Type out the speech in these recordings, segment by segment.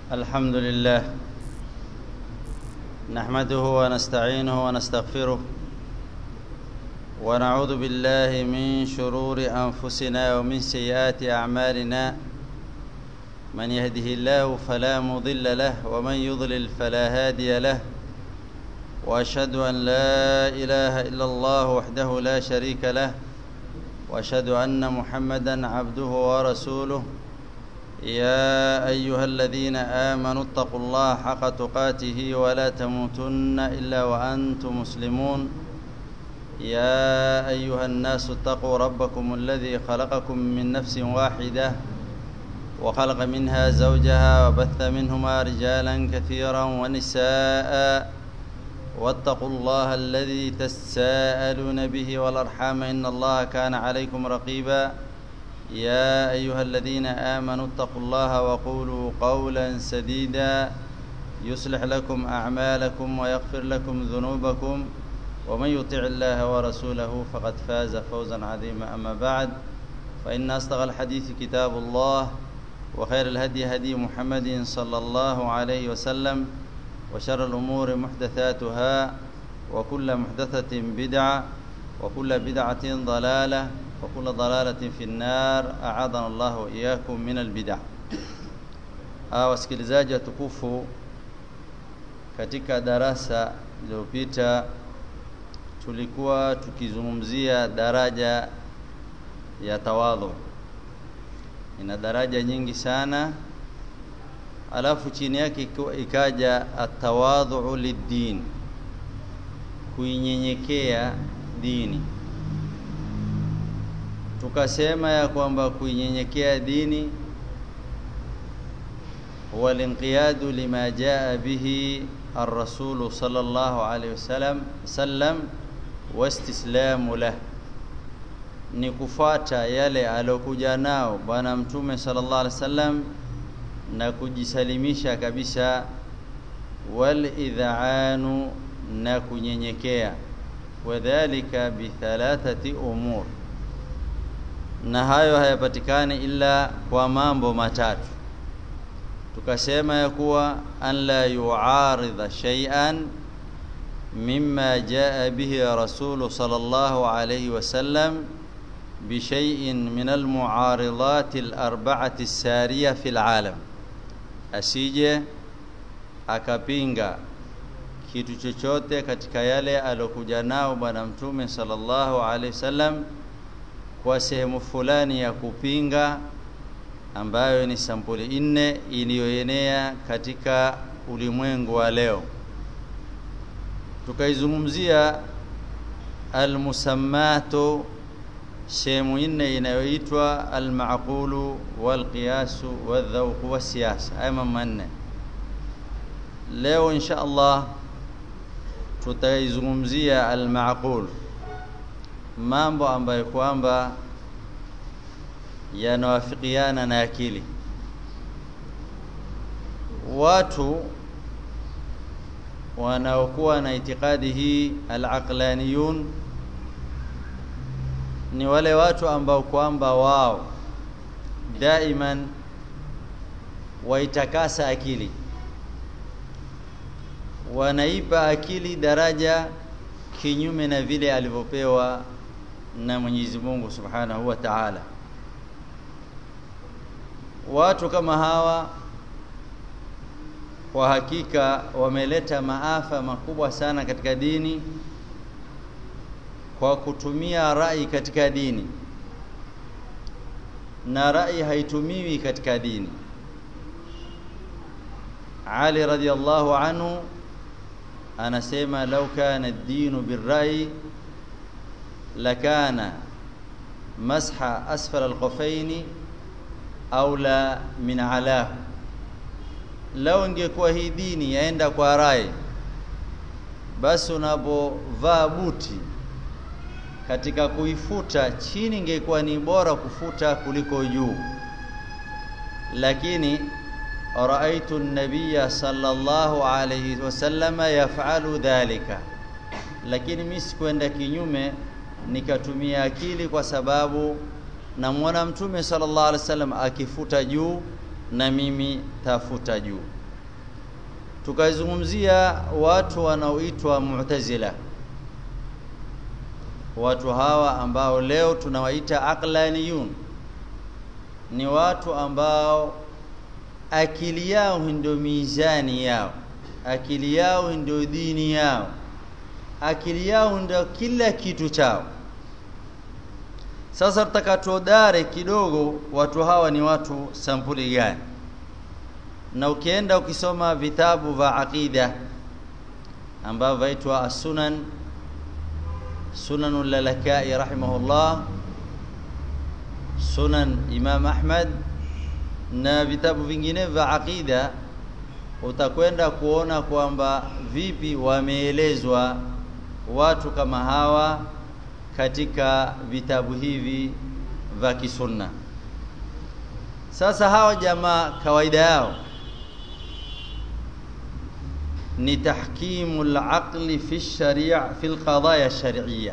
الحمد لله نحمده ونستعينه ونستغفره ونعوذ بالله من شرور انفسنا ومن سيئات اعمالنا من يهده الله فلا مضل له ومن يضلل فلا هادي له واشهد ان لا اله الا الله وحده لا شريك له واشهد ان محمدا عبده ورسوله يا ايها الذين امنوا اتقوا الله حق تقاته ولا تموتن الا وانتم مسلمون يا ايها الناس اتقوا ربكم الذي خلقكم من نفس واحده وخلق منها زوجها وبث منهما رجالا كثيرا ونساء واتقوا الله الذي تساءلون به والارحام ان الله كان عليكم رقيبا يا ايها الذين امنوا اتقوا الله وقولوا قولا سديدا يصلح لكم اعمالكم ويغفر لكم ذنوبكم ومن يطع الله ورسوله فقد فاز فوزا عظيما اما بعد فان اصدق الحديث كتاب الله وخير الهدي هدي محمد صلى الله عليه وسلم وشر الامور محدثاتها وكل محدثه بدعه وكل بدعه ضلاله وكل ضلالة في النار أعاذنا الله وإياكم من البدع. Ah, wasikilizaji watukufu, katika darasa lililopita tulikuwa tukizungumzia daraja ya tawadhu. Ina daraja nyingi sana, alafu chini yake ikaja atawadhu liddin, kuinyenyekea dini tukasema ya kwamba kuinyenyekea dini huwa linqiyadu lima jaa bihi الرسول صلى الله عليه وسلم سلم واستسلام له ni kufuata yale aliyokuja nao bwana mtume sallallahu alaihi wasallam na kujisalimisha kabisa wal idhaanu na kunyenyekea wadhalika bi thalathati umur na hayo hayapatikani ila kwa mambo matatu tukasema ya kuwa an la yuaridha shay'an mimma jaa bihi rasulu sallallahu alayhi wasallam بشيء من المعارضات الأربعة السارية في العالم asije akapinga kitu chochote katika yale alokuja nao bwana mtume sallallahu alaihi wasallam kwa sehemu fulani ya kupinga ambayo ni sampuli nne iliyoenea katika ulimwengu wa leo tukaizungumzia almusammatu sehemu nne inayoitwa almaqulu walqiyasu wadhauqu wasiyasa haya mambo manne leo insha Allah tutaizungumzia almaqulu mambo ambayo kwamba yanawafikiana na akili watu wanaokuwa na itikadi hii alaqlaniyun ni wale watu ambao kwamba wao daiman waitakasa akili wanaipa akili daraja kinyume na vile alivyopewa na Mwenyezi Mungu Subhanahu wa Ta'ala. Watu kama hawa kwa hakika wameleta maafa makubwa sana katika dini kwa kutumia rai katika dini, na rai haitumiwi katika dini. Ali radhiallahu anhu anasema lau kana ad-dinu birrai lakana masha asfal alqafaini aula min alahu lau ingekuwa hii dini yaenda kwa rai basi unapovaa buti katika kuifuta chini ingekuwa ni bora kufuta kuliko juu lakini raaitu an-nabiyya sallallahu alayhi wasallama yaf'alu dhalika lakini mimi sikwenda kinyume nikatumia akili kwa sababu namwona mtume sallallahu alaihi wasallam akifuta juu na mimi tafuta juu tukazungumzia watu wanaoitwa Mu'tazila watu hawa ambao leo tunawaita aqlaniyun ni watu ambao akili yao ndio mizani yao akili yao ndio dini yao akili yao ndio kila kitu chao sasa tutakatodare kidogo watu hawa ni watu sampuli gani na ukienda ukisoma vitabu vya aqida ambavyo vaitwa as-sunan sunanul lalakai rahimahullah sunan imam ahmad na vitabu vingine vya aqida utakwenda kuona kwamba vipi wameelezwa watu kama hawa katika vitabu hivi vya kisunna sasa hawa jamaa kawaida yao ni tahkimu al-aqli fi sharia fi al-qadaya shar'iyya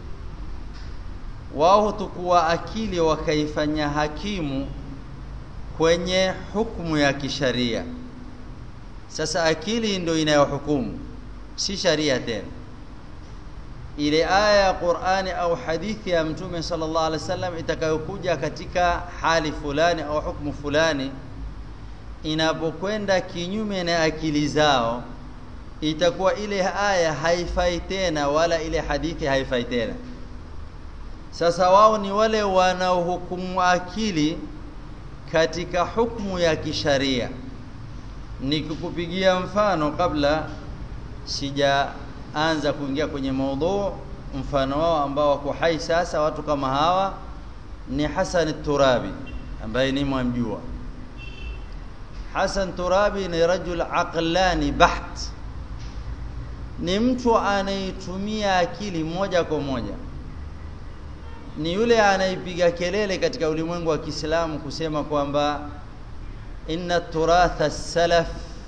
wao tukua akili wakaifanya hakimu kwenye hukumu ya kisharia sasa akili ndio inayohukumu si sharia tena ile aya ya Qur'ani au hadithi ya Mtume sallallahu alaihi wasallam itakayokuja katika hali fulani au hukumu fulani inapokwenda kinyume na akili zao itakuwa ile aya haifai tena wala ile hadithi haifai tena sasa wao ni wale wanaohukumu akili katika hukumu ya kisharia nikikupigia mfano kabla sijaanza kuingia kwenye maudhu mfano wao ambao wako hai sasa watu kama hawa ni Hassan Turabi ambaye ni mwamjua Hassan Turabi ni rajul aqlani baht ni mtu anayetumia akili moja kwa moja ni yule anaipiga kelele katika ulimwengu wa Kiislamu kusema kwamba inna turatha salaf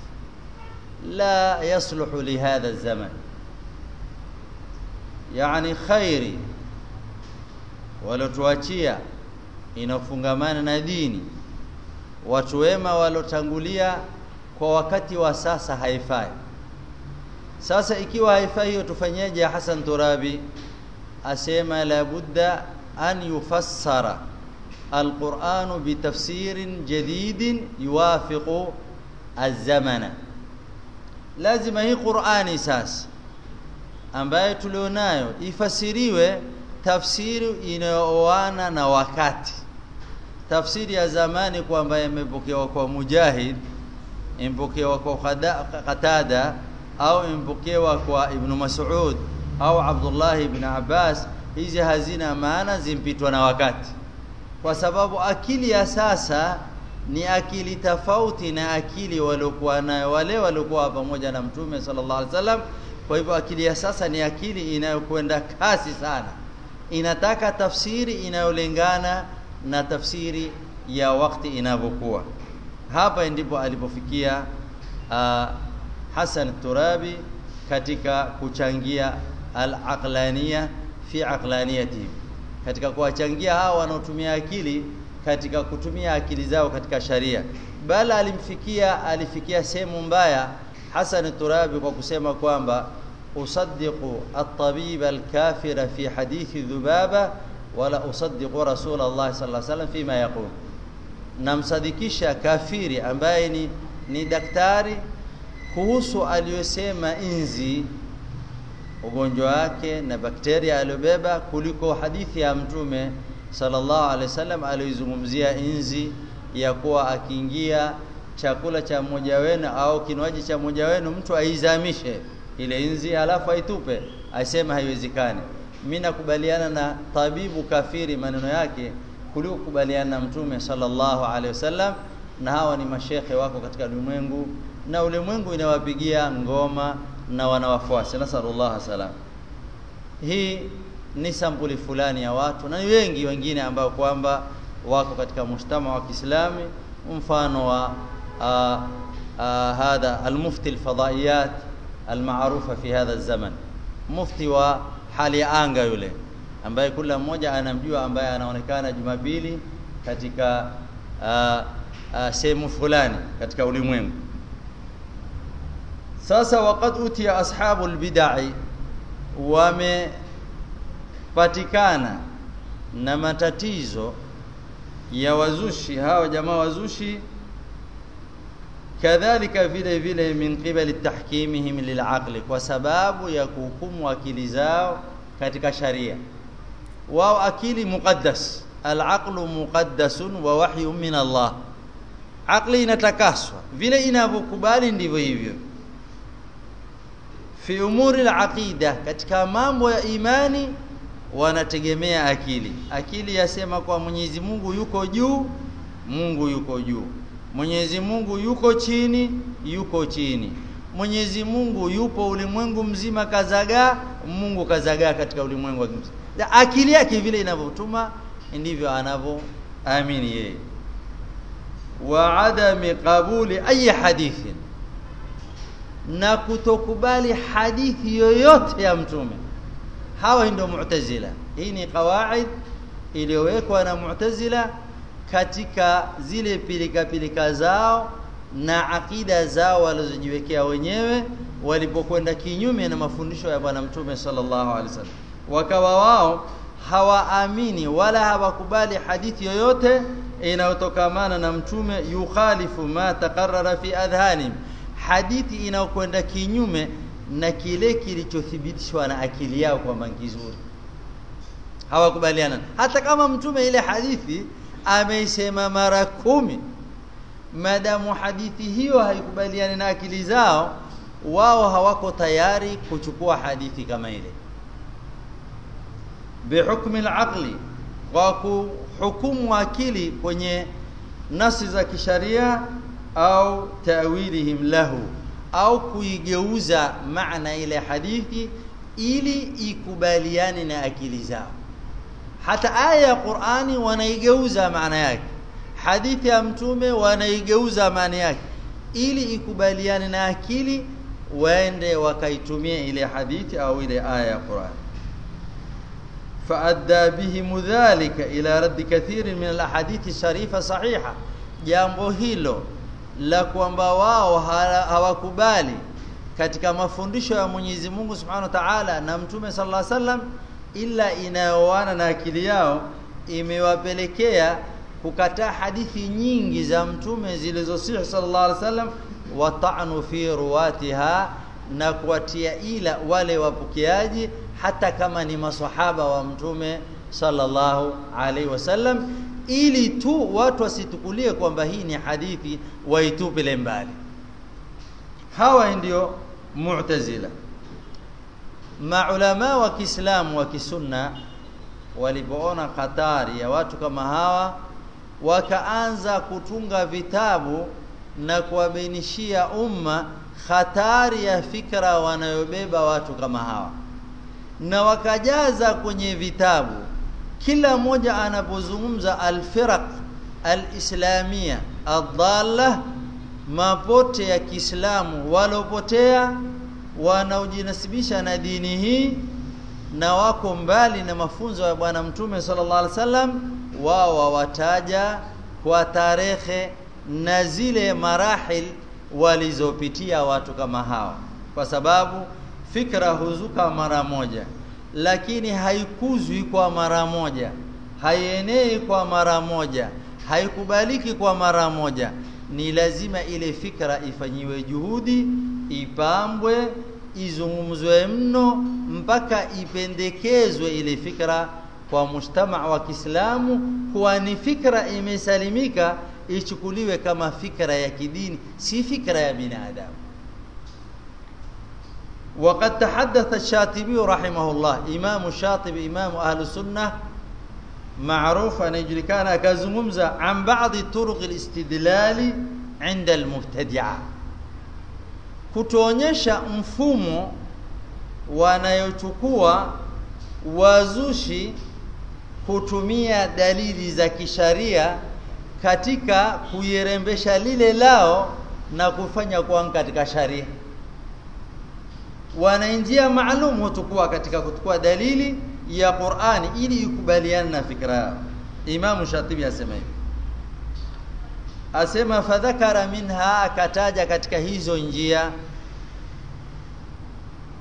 la yasluhu lihadha zaman yani khairi walotuachia inafungamana na dini watu wema walotangulia kwa wakati wa sasa haifai sasa ikiwa haifai hiyo tufanyeje Hassan Turabi asema la budda an yufassara القرآن بتفسير جديد يوافق الزمن lazima hii Qur'ani sasa ambayo tulionayo ifasiriwe tafsiri inayooana na wakati tafsiri ya zamani kwamba imepokewa kwa Mujahid impokewa kwa Qatada au impokewa kwa Ibn Mas'ud au Abdullah ibn Abbas hizi hazina maana zimpitwa na wakati kwa sababu akili ya sasa ni akili tofauti na akili waliokuwa nayo wale waliokuwa pamoja na Mtume sallallahu alaihi wasallam. Kwa hivyo akili ya sasa ni akili inayokwenda kasi sana, inataka tafsiri inayolingana na tafsiri ya wakati inavyokuwa. Hapa ndipo alipofikia uh, Hassan Turabi katika kuchangia al-aqlaniya fi aqlaniyatihim katika kuwachangia hao wanaotumia akili katika kutumia akili zao katika sharia bali alimfikia alifikia sehemu mbaya Hassan Turabi kwa kusema kwamba usaddiqu at-tabib al-kafira fi hadithi dhubaba wala usaddiqu rasul Allah sallallahu alaihi wasallam fima yaqul namsadikisha kafiri ambaye ni, ni daktari kuhusu aliyosema inzi ugonjwa wake na bakteria aliyobeba kuliko hadithi ya mtume sallallahu alaihi wasallam aliyozungumzia inzi ya kuwa akiingia chakula cha mmoja wenu au kinywaji cha mmoja wenu mtu aizamishe ile inzi halafu aitupe asema haiwezekani mimi nakubaliana na tabibu kafiri maneno yake kuliko kubaliana na mtume sallallahu alaihi wasallam na hawa ni mashekhe wako katika ulimwengu na ulimwengu inawapigia ngoma na wanawafuasi nasallallahu salam hii ni sampuli fulani ya watu na ni wengi wengine ambao kwamba wako katika mujtama wa Kiislami mfano wa uh, uh, hadha almufti alfadaiyat almaarufa fi hadha zaman mufti wa hali ya anga yule ambaye kila mmoja anamjua ambaye anaonekana Jumapili katika uh, uh, sehemu fulani katika ulimwengu sasa waqad utiya ashabul bid'ah wamepatikana na matatizo ya wazushi hawa jamaa wazushi kadhalika vile vile min qibali tahkimihim lilaqli kwa sababu ya kuhukumu akili zao katika sharia wao akili muqaddas alaqlu muqaddasun wa wahyu min Allah akli inatakaswa vile inavyokubali ndivyo hivyo fi umuri alaqida katika mambo ya imani wanategemea akili akili yasema kwa Mwenyezi Mungu yuko juu Mungu yuko juu Mwenyezi Mungu yuko chini yuko chini Mwenyezi Mungu yupo ulimwengu mzima kazagaa Mungu kazagaa katika ulimwengu mzima akili yake vile inavyotuma ndivyo anavyoamini yeye wa adami qabuli ayi hadithin na kutokubali hadithi yoyote ya mtume hawa ndio mu'tazila hii ni qawaid iliyowekwa na mu'tazila katika zile pilika pilika zao na akida zao walizojiwekea wenyewe walipokwenda kinyume na mafundisho ya bwana mtume sallallahu alaihi wasallam wakawa wao hawaamini wala hawakubali hadithi yoyote inayotokamana na mtume yukhalifu ma taqarrara fi adhanim hadithi inayokwenda kinyume na kile kilichothibitishwa na akili yao kwamba kizuri hawakubaliana hata kama mtume ile hadithi ameisema mara kumi madamu hadithi hiyo haikubaliani na akili zao wao hawako tayari kuchukua hadithi kama ile bihukmi al-aqli kwa kuhukumu akili kwenye nasi za kisharia au tawilihim lahu au kuigeuza maana ile hadithi ili ikubaliane na akili zao hata aya ya Qur'ani wanaigeuza maana yake hadithi ya mtume wanaigeuza maana yake ili ikubaliane na akili waende wakaitumia ile hadithi au ile aya ya Qur'ani فأدى بهم ذلك إلى رد كثير من الأحاديث الشريفة صحيحة jambo hilo la kwamba wao hawakubali katika mafundisho ya Mwenyezi Mungu Subhanahu wa Ta'ala na Mtume sallallahu alaihi wasallam ila inayoana na akili yao imewapelekea kukataa hadithi nyingi za Mtume zilizosihi sallallahu alaihi wasallam wa ta'nu fi ruwatiha na kuwatia ila wale wapokeaji hata kama ni maswahaba wa mtume sallallahu alaihi wasallam ili tu watu wasitukulie kwamba hii ni hadithi waitupile mbali hawa ndio mu'tazila maulama wa Kiislamu wa kisunna walipoona hatari ya watu kama hawa wakaanza kutunga vitabu na kuwabainishia umma hatari ya fikra wanayobeba watu kama hawa na wakajaza kwenye vitabu kila mmoja anapozungumza alfiraq alislamia adalla mapote ya Kiislamu walopotea wanaojinasibisha na dini hii na wako mbali na mafunzo ya bwana mtume sallallahu alaihi wasallam wao wawataja kwa tarehe na zile marahil walizopitia watu kama hawa kwa sababu fikra huzuka mara moja lakini haikuzwi kwa mara moja haienei kwa mara moja haikubaliki kwa mara moja ni lazima ile fikra ifanyiwe juhudi ipambwe izungumzwe mno mpaka ipendekezwe ile fikra kwa mujtama wa Kiislamu kuwa ni fikra imesalimika ichukuliwe kama fikra ya kidini si fikra ya binadamu وقد تحدث الشاطبي رحمه الله امام الشاطبي امام اهل السنه معروف ان يجلكان كزممزا عن بعض طرق الاستدلال عند المبتدعه kutuonyesha mfumo wanayochukua wazushi kutumia dalili za kisharia katika kuirembesha lile lao na kufanya kuwa katika sharia wana njia maalum hutukua katika kutukua dalili ya Qur'ani ili ikubaliane na fikra yao Imam Shatibi asema hivi asema fadhakara minha akataja katika hizo njia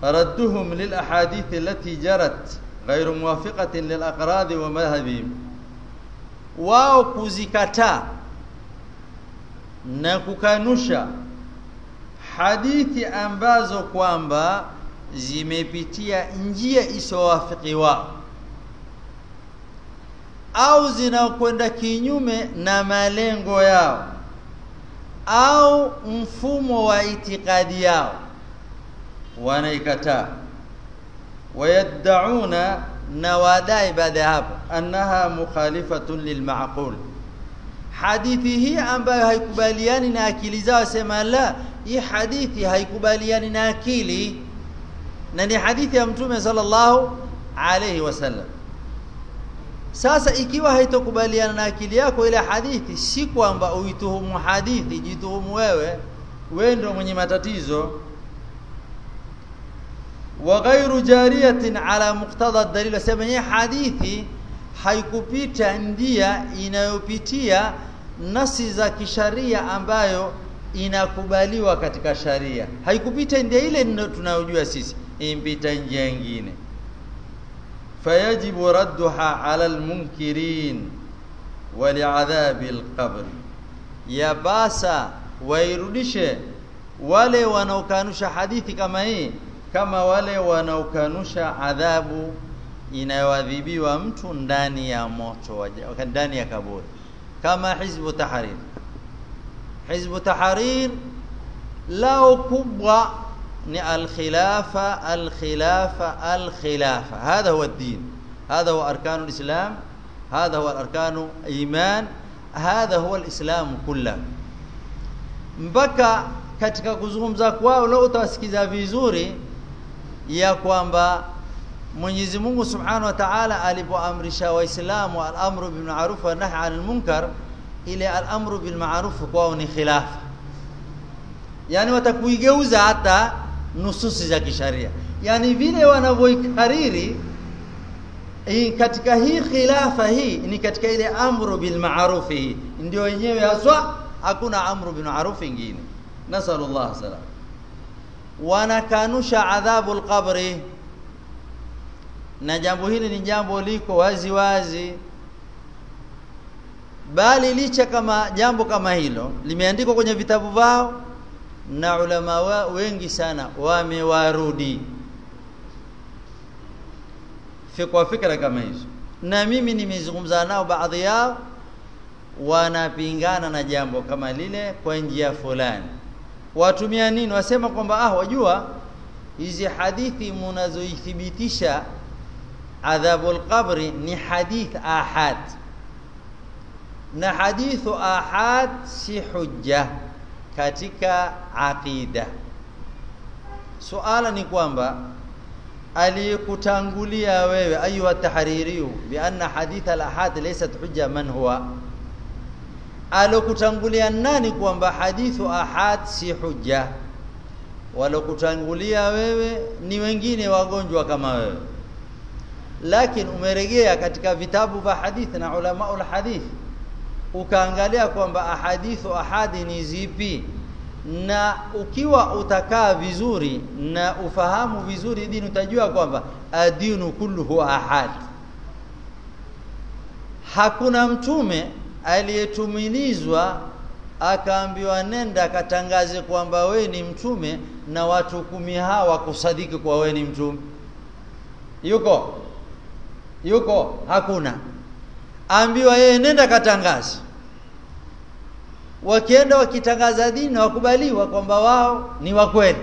ردهم للأحاديث التي جرت غير موافقة للأقراض ومذهبهم wao kuzikataa na kukanusha hadithi ambazo kwamba zimepitia njia isiyowafiki wao au zinakwenda kinyume na malengo yao au mfumo wa itikadi yao wanaikataa wayaddauna na wadai baada ya hapo annaha mukhalifatun lilmaqul hadithi hii ambayo haikubaliani na akili zao sema la hii hadithi haikubaliani na akili na ni hadithi ya mtume sallallahu alayhi wasallam sasa ikiwa haitokubaliana na akili yako ile hadithi si kwamba uituhumu hadithi jituhumu wewe wewe ndio mwenye matatizo wa ghairu jariyatin ala muqtada dalil sema hii hadithi haikupita ndia inayopitia nasi za kisharia ambayo inakubaliwa katika sharia haikupita ndia ile tunayojua sisi impita njia nyingine fayajibu radduha ala almunkirin waliadhabi alqabr ya basa wairudishe wale wanaokanusha hadithi kama hii kama wale wanaokanusha adhabu inayoadhibiwa mtu ndani ya moto ndani ya kaburi kama hizbu tahrir hizbu tahrir lao kubwa ni alkhilafa alkhilafa alkhilafa hadha huwa ad-din hadha huwa arkanu al-islam hadha huwa arkanu iman hadha huwa al-islam kullahu mpaka katika kuzungumza kwao leo utawasikiza vizuri ya kwamba Mwenyezi Mungu Subhanahu wa Ta'ala alipoamrisha Waislamu al-amru bil ma'ruf wa nahy 'anil munkar ile al-amru bil ma'ruf kwao ni khilafa yani watakuigeuza hata nususi za kisharia yani vile wanavyoikariri katika hii khilafa hii ni katika ile amru bil ma'ruf hii ndio wenyewe haswa hakuna amru bil ma'ruf ingine nasallallahu salam wanakanusha adhabu al-qabri na jambo hili ni jambo liko wazi wazi bali licha kama jambo kama hilo limeandikwa kwenye vitabu vao na ulama wa wengi sana wamewarudi fikwa fikra kama hizo na mimi nimezungumza nao baadhi yao wanapingana na jambo kama lile kwa njia fulani watumia nini wasema kwamba ah wajua hizi hadithi mnazoithibitisha adhabul qabri ni hadith ahad na hadithu ahad si hujja katika aqida suala ni kwamba aliyekutangulia wewe ayuha tahaririyu bi anna hadith al ahad laysat hujja man huwa alokutangulia nani kwamba hadithu ahad si hujja walokutangulia wewe ni wengine wagonjwa kama wewe lakini umeregea katika vitabu vya hadithi na ulama ul hadith ukaangalia kwamba ahadithu ahadi ni zipi na ukiwa utakaa vizuri na ufahamu vizuri dini utajua kwamba adinu kulluhu ahad hakuna mtume aliyetumilizwa akaambiwa nenda akatangaze kwamba we ni mtume na watu kumi hawa kusadiki kwa we ni mtume yuko yuko hakuna ambiwa yeye nenda katangaze wakienda wakitangaza dini wakubaliwa kwamba wao ni wa kweli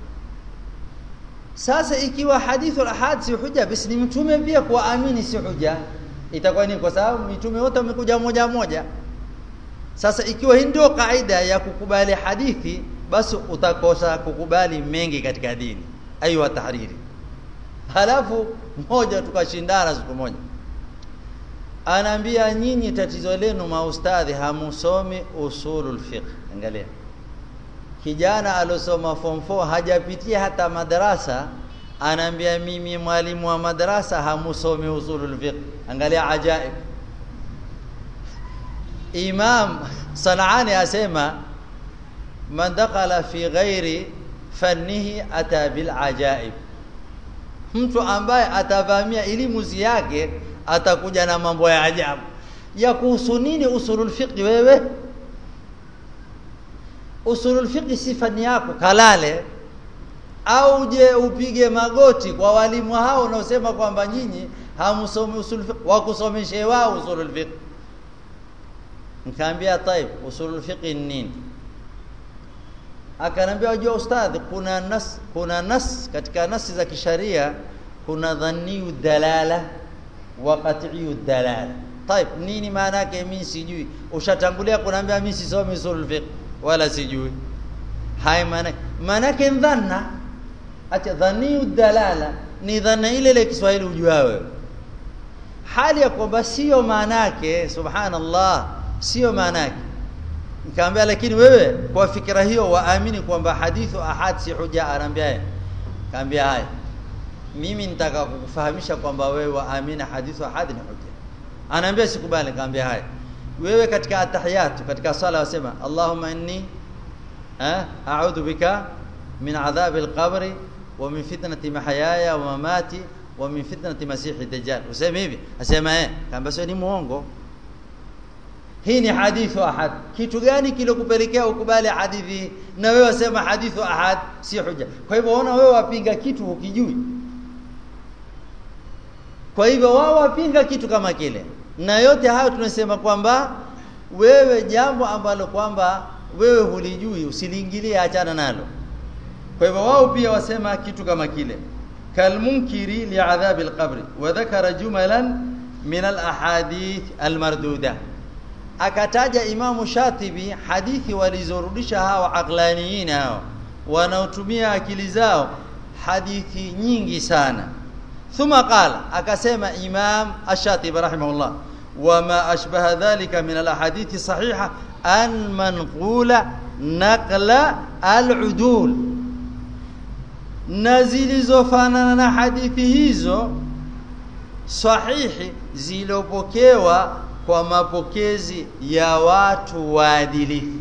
sasa ikiwa hadithu ahad si huja basi ni mtume pia kuamini si huja itakuwa ni kwa sababu mitume wote wamekuja moja moja sasa ikiwa hii ndio kaida ya kukubali hadithi basi utakosa kukubali mengi katika dini aiywa tahriri halafu mmoja tukashindana siku moja anaambia nyinyi tatizo lenu maustadhi hamusomi usulul fiqh angalia kijana alosoma form 4 hajapitia hata madarasa anaambia mimi mwalimu wa madrasa hamusomi usulul fiqh angalia ajaib imam sanaani asema man dakhala fi ghairi fannihi ata bil ajaib mtu ambaye atavamia elimu yake atakuja na mambo ya ajabu ya kuhusu nini usulul fiqh wewe usulul fiqh sifa ni yako kalale au je upige magoti kwa walimu hao unaosema kwamba nyinyi hamsomi usulul fiqh wakusomeshe wao usulul fiqh nikaambia taib usulul fiqh ni nini akanambia wajua ustadhi kuna nas kuna nas katika nasi za kisharia kuna dhanniyu dalala wa qat'iyu dalala طيب nini maana yake mimi sijui ushatangulia kuniambia mimi sisomi usul fiqh wala sijui hai maana maana yake dhanna acha dhanniyu dalala ni dhanna ile ile Kiswahili ujua wewe hali ya kwamba sio maana yake subhanallah sio maana yake nikamwambia lakini wewe kwa fikra hiyo waamini kwamba hadithu ahad si huja anaambia kaambia haya mimi nitaka kukufahamisha kwamba wewe waamini hadithu ahad ni huja anaambia sikubali kaambia haya wewe katika atahiyatu katika sala wasema Allahumma inni eh a'udhu bika min adhabi al-qabri wa min fitnati mahayaya wa mamati wa min fitnati masihi dajjal useme hivi asema eh kaambia sio ni muongo hii ni hadithu ahad kitu gani kilokupelekea ukubali hadithi na wewe wasema hadithu ahad si huja kwa hivyo ona wewe wapinga kitu ukijui kwa hivyo wao wapinga kitu kama kile na yote hayo tunasema kwamba wewe jambo ambalo kwamba wewe hulijui usiliingilie achana nalo kwa hivyo wao pia wasema kitu kama kile kalmunkiri li'adhabi alqabri wa dhakara jumalan min alahadith almarduda akataja Imamu Shatibi hadithi walizorudisha hawa aqlaniyin hao wanaotumia akili zao hadithi nyingi sana thumma qala akasema Imam Ash-Shatibi rahimahullah wama ashbaha dhalika min al-ahadithi sahiha an manqula naqla al-udul na zilizofanana na hadithi hizo sahihi zilopokewa kwa mapokezi ya watu waadilifu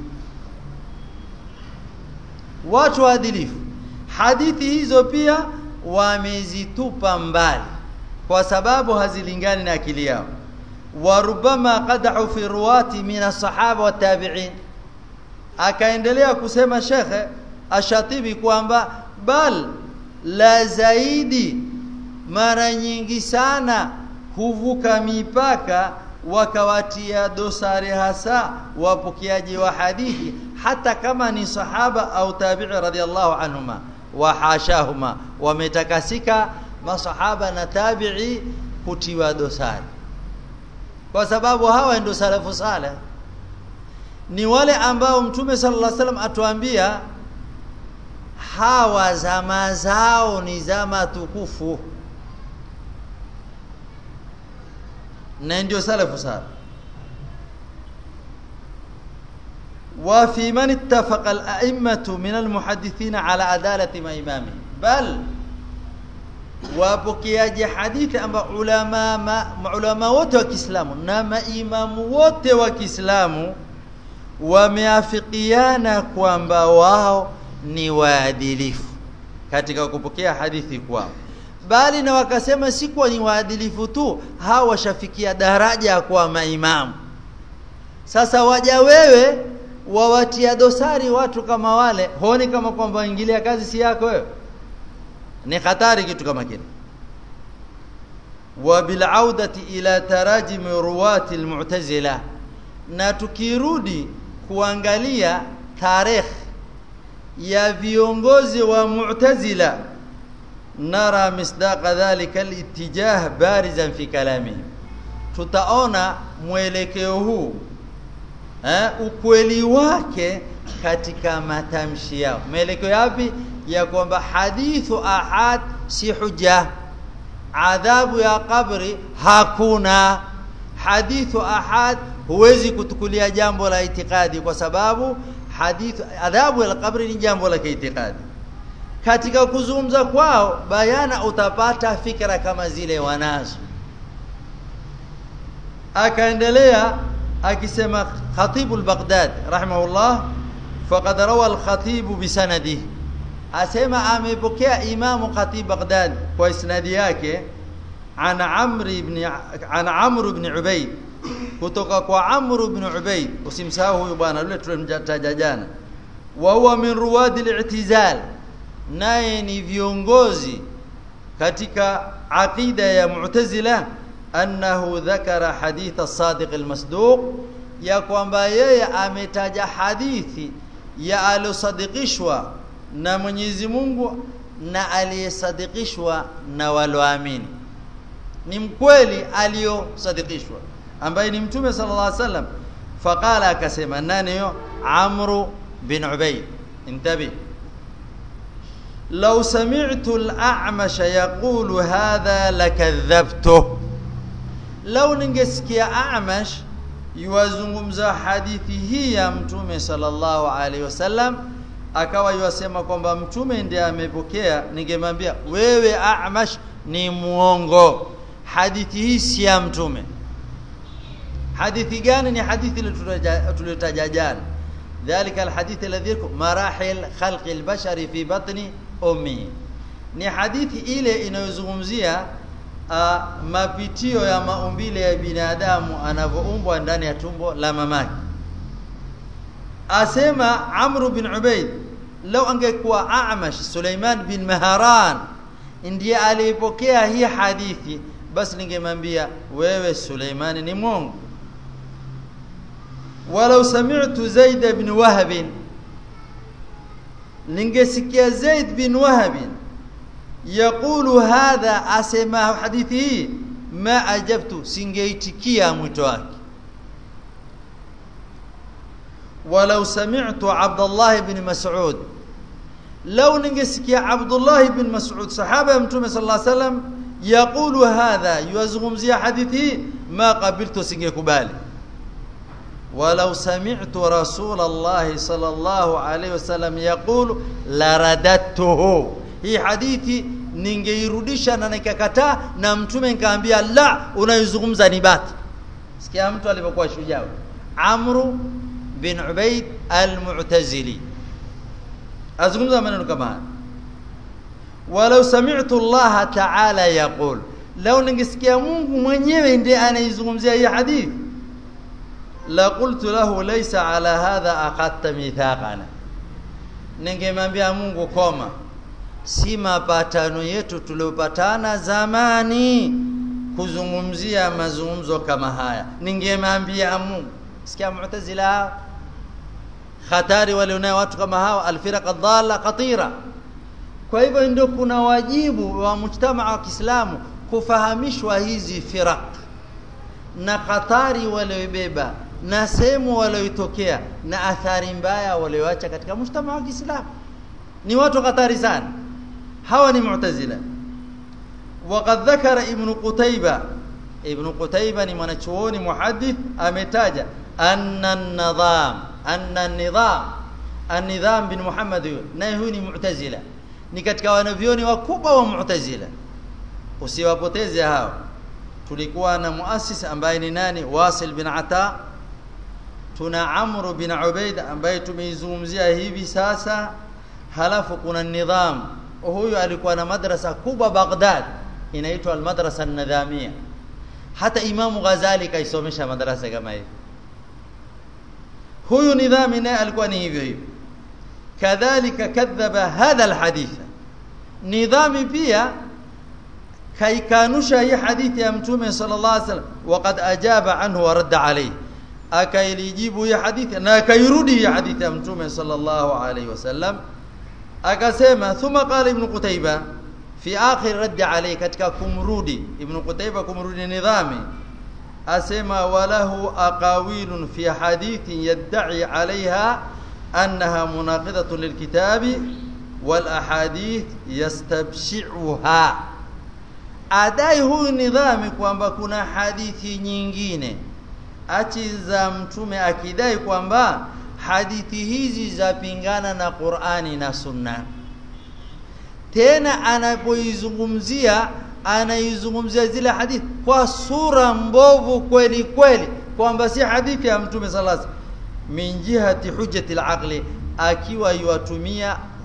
watu waadilifu hadithi hizo pia wamezitupa mbali kwa sababu hazilingani na akili yao warubama qadahu fi ruwati min as-sahaba wa tabi'in akaendelea kusema shekhe ashatibi kwamba bal la zaidi mara nyingi sana huvuka mipaka wakawatia dosari hasa wapokeaji wa hadithi hata kama ni sahaba au tabi'i radhiallahu anhuma wa hashahuma wametakasika masahaba na tabi'i kutiwa dosari kwa sababu hawa ndio salafu saleh ni wale ambao mtume sallallahu alaihi wasallam atuambia hawa zama zao ni zama tukufu na ndio salafu saleh وفي من اتفق الأئمة من المحدثين على عدالة ما إمامه بل wapokeaji hadithi amba ulama ma, ulama wote wa Kiislamu na maimamu wote wa Kiislamu wameafikiana kwamba wao ni waadilifu katika kupokea hadithi kwao bali na wakasema si kwa ni waadilifu tu hawa washafikia daraja ya kuwa maimamu sasa waja wewe wawatia dosari watu kama wale honi kama kwamba ingilia kazi si yako wewe ni hatari kitu kama kile wa bil audati ila tarajim ruwati almu'tazila na tukirudi kuangalia tarehe ya viongozi wa mu'tazila nara misdaqa dhalika alitijah barizan fi kalamihim tutaona mwelekeo huu eh, ukweli wake katika matamshi yao mwelekeo yapi ya kwamba hadithu ahad si huja adhabu ya kabri hakuna hadithu ahad huwezi kutukulia jambo la itikadi kwa sababu hadithu adhabu ya kabri ni jambo la kiitikadi katika kuzungumza kwao bayana utapata fikra kama zile wanazo akaendelea akisema Khatib al-Baghdad rahimahullah faqad rawa al-Khatib bisanadihi asema amepokea imamu khatib baghdad kwa isnadi yake an amr ibn an amr ibn ubayd kutoka kwa amr ibn ubayd usimsahau huyu bwana yule tulimtaja jana wa huwa min ruwadi al-i'tizal naye ni viongozi katika aqida ya mu'tazila annahu dhakara hadith as-sadiq al-masduq ya kwamba yeye ametaja hadithi ya aliosadikishwa na Mwenyezi Mungu na aliyesadikishwa na waloamini ni mkweli aliyosadikishwa ambaye ni mtume sallallahu alaihi wasallam faqala akasema nani yo amru bin ubayd intabi لو سمعت الأعمش يقول هذا لكذبته لو ningesikia A'mash yuwazungumza hadithi hii ya mtume sallallahu alaihi wasallam akawa yuwasema kwamba mtume ndiye amepokea ningemwambia wewe A'mash ni muongo hadithi hii si ya mtume hadithi gani ni hadithi tuliyotaja jana dhalika alhadith alladhi marahil khalqi albashari fi batni ummi ni hadithi ile inayozungumzia uh, mapitio ya maumbile ya binadamu anavyoumbwa ndani ya tumbo la mamake asema Amr bin Ubayd lau angekuwa A'mash Suleiman bin Maharan ndiye alipokea hii hadithi basi ningemwambia wewe Suleiman ni mwongo walau sami'tu Zaid bin Wahab ningesikia Zaid bin Wahab yaqulu hadha asema hadithi hii ma ajabtu singeitikia mwito wake walau sami'tu Abdullah ibn Mas'ud law ningesikia Abdullah ibn Mas'ud sahaba ya mtume sallallahu alaihi wasallam yaqulu hadha yuazungumzia hadithi ma qabiltu singekubali walau sami'tu rasul Allah sallallahu alaihi wasallam yaqulu laradattuhu hii hadithi ningeirudisha na nikakataa na mtume nikaambia la unayozungumza ni bati sikia mtu alipokuwa shujaa Amru bin Ubayd al-Mu'tazili azungumza maneno kama haya walau sami'tu Allah ta'ala yaqul law ningesikia Mungu mwenyewe ndiye anaizungumzia hii hadithi la qultu lahu laysa ala hadha aqatta mithaqana ningemwambia Mungu koma si mapatano yetu tuliopatana zamani kuzungumzia mazungumzo kama haya ningemwambia Mungu sikia mu'tazila hatari walionao watu kama hawa alfiraq adalla khatira kwa hivyo ndio kuna wajibu wa mujtamaa wa Kiislamu kufahamishwa hizi firaq na hatari walioibeba na sehemu walioitokea na athari mbaya walioacha katika mujtamaa wa Kiislamu ni watu hatari sana hawa ni mu'tazila وقد ذكر ابن قتيبة ابن قتيبة ni mwanachuoni muhaddith ametaja anna an-nizam anna an-nizam an-nizam bin Muhammad naye huyu ni mu'tazila ni katika wanavyoni wakubwa wa mu'tazila usiwapoteze hao tulikuwa na muassis ambaye ni nani Wasil bin Ata tuna Amr bin Ubaid ambaye tumeizungumzia hivi sasa halafu kuna nidham huyu alikuwa na madrasa kubwa Baghdad inaitwa al-madrasa an-nidhamia hata Imamu Ghazali kaisomesha madrasa kama hivi huyu nidhami naye alikuwa ni hivyo hivyo kadhalika kadhaba hadha alhadith nidhami pia kaikanusha hii hadithi ya mtume sallallahu alaihi wasallam waqad ajaba anhu wa radda alayhi akailijibu hii hadithi na akairudi hii hadithi ya mtume sallallahu alaihi wasallam akasema thumma qala ibn qutayba fi akhir radd alayhi katika kumrudi ibn qutayba kumrudi nidhami asema walahu aqawilun fi hadithin yad'i alaiha annaha munaqidatun lilkitabi wal ahadith yastabshi'uha adai huyu nidhami kwamba kuna hadithi nyingine achi za mtume akidai kwamba hadithi hizi zapingana na Qur'ani na Sunna tena anapoizungumzia anaizungumzia zile hadithi kwa sura mbovu kweli kweli kwamba si hadithi ya mtume sallallahu min jihati hujjati al akiwa yuwatumia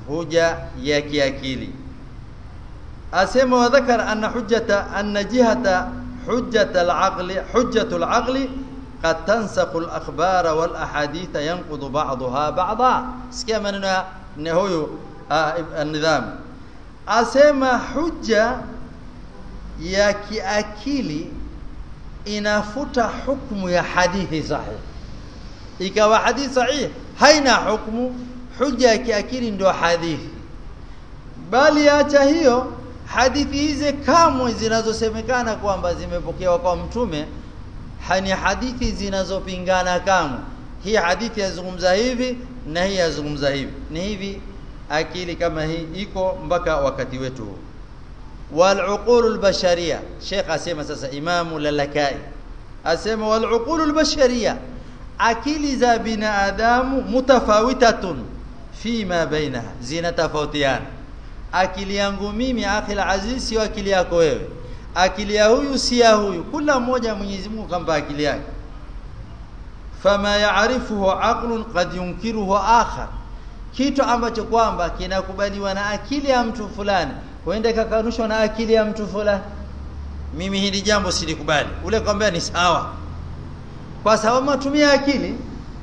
huja ya kiakili asema wadhakara anna hujjata anna jihata hujjata al-aqli hujjatu al-aqli قد تنسق الأخبار والأحاديث ينقض بعضها بعضا sikia maneno ya huyu النظام asema hujja ya kiakili inafuta hukumu ya hadithi sahihi ikawa hadithi sahihi haina hukumu hujja ya kiakili ndio hadithi bali acha hiyo hadithi hizi kamwe zinazosemekana kwamba zimepokewa kwa mtume ni hadithi zinazopingana kamwe hii hadithi yazungumza hivi na hii yazungumza hivi ni hivi akili kama hii iko mpaka wakati wetu huu والعقول البشريه شيخ اسمع sasa imamu lalakai asema والعقول البشريه akili za binadamu mutafawitatun fima bainaha zinatofautiana akili yangu mimi akhil aziz sio akili yako wewe akili ya huyu si ya huyu kila mmoja Mwenyezi Mungu kampa akili yake fama yaarifuhu aqlun qad yunkiruhu akhar kitu ambacho kwamba kinakubaliwa na akili ya mtu fulani huenda kakanushwa na akili ya mtu fulani mimi hili jambo silikubali ule kwambia ni sawa kwa sababu matumia akili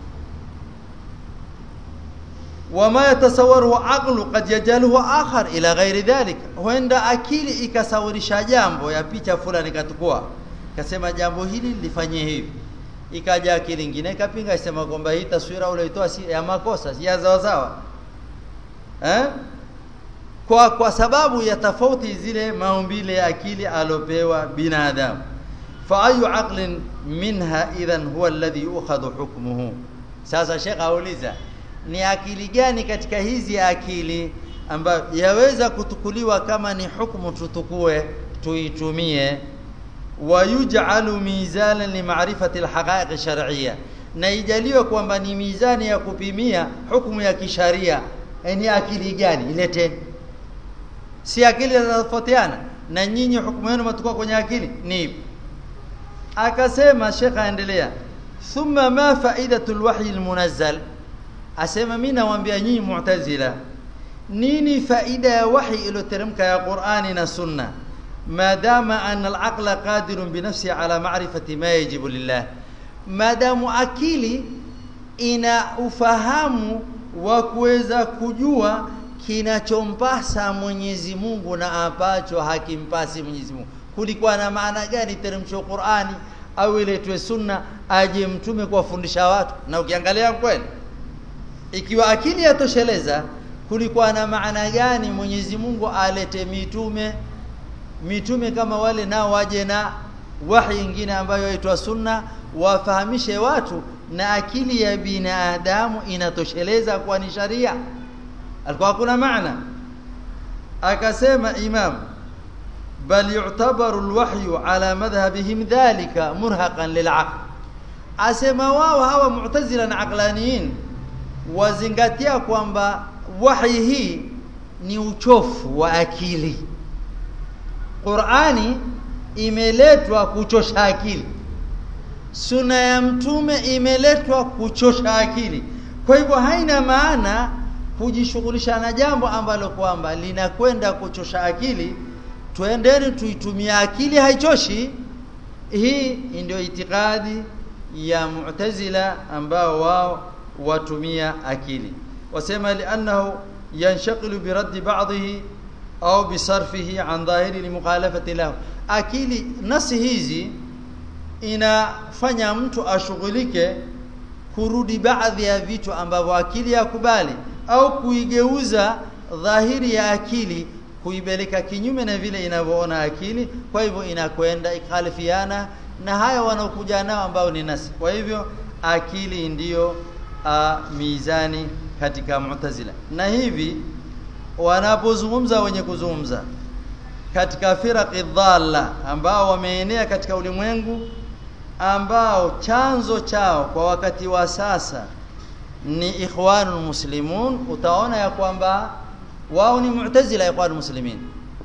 wama yatasawwaru aqlu qad yajaluhu akhar ila ghairi dhalik huenda akili ikasawirisha jambo ya picha fulani katukua kasema jambo hili lifanyie hivi ikaja akili nyingine ikapinga isema kwamba hii taswira ulioitoa si ya makosa si ya sawa sawa eh kwa kwa sababu ya tofauti zile maumbile ya akili alopewa binadamu fa ayu aqlin minha idhan huwa alladhi yu'khadhu hukmuhu sasa shekh auliza ni akili gani katika hizi akili ambayo yaweza kutukuliwa kama ni hukumu tutukue tuitumie wayuj'alu mizanan limaarifati alhaqa'iq shar'iyya na ijaliwe kwamba ni mizani ya kupimia hukumu ya kisharia ni akili gani ilete si akili zinatofautiana na nyinyi hukumu yenu mtukua kwenye akili ni ipi akasema shekha aendelea thumma ma faidatul wahyi almunazzal asema mimi nawaambia nyinyi mu'tazila nini faida ya wahi iliyoteremka ya Qur'ani na Sunna madama anna al-aqla qadirun bi nafsi ala ma'rifati ma yajibu lillah madamu akili ina ufahamu wa kuweza kujua kinachompasa Mwenyezi Mungu na ambacho hakimpasi Mwenyezi Mungu kulikuwa na maana gani teremsho Qur'ani au iletwe sunna aje mtume kuwafundisha watu na ukiangalia kweli ikiwa akili yatosheleza kulikuwa na maana gani Mwenyezi Mungu alete mitume mitume kama wale nao waje na wahi nyingine ambayo yaitwa sunna wafahamishe watu na akili ya binadamu inatosheleza kwa ni sharia alikuwa kuna maana akasema imam bal yu'tabaru alwahyu ala madhhabihim dhalika murhaqan lil'aql asema wao hawa mu'tazila na aqlaniyin wazingatia kwamba wahi hii ni uchofu wa akili Qur'ani imeletwa kuchosha akili Sunna ya mtume imeletwa kuchosha akili kwa hivyo haina maana kujishughulisha na jambo ambalo kwamba linakwenda kuchosha akili twendeni tuitumia akili haichoshi hii ndio itikadi ya mu'tazila ambao wao watumia akili wasema li'annahu yanshaqilu biraddi ba'dihi au bisarfihi an dhahiri limukhalafati lahu akili nasi hizi inafanya mtu ashughulike kurudi baadhi ya vitu ambavyo akili yakubali au kuigeuza dhahiri ya akili kuibeleka kinyume na vile inavyoona akili kwa hivyo inakwenda ikhalifiana na haya wanaokuja nao ambao ni nasi kwa hivyo akili ndiyo uh, mizani katika mu'tazila na hivi wanapozungumza wenye kuzungumza katika firaqi dhalla ambao wameenea katika ulimwengu ambao chanzo chao kwa wakati wa sasa ni ikhwanul muslimun utaona ya kwamba wao ni mu'tazila ikhwanul muslimin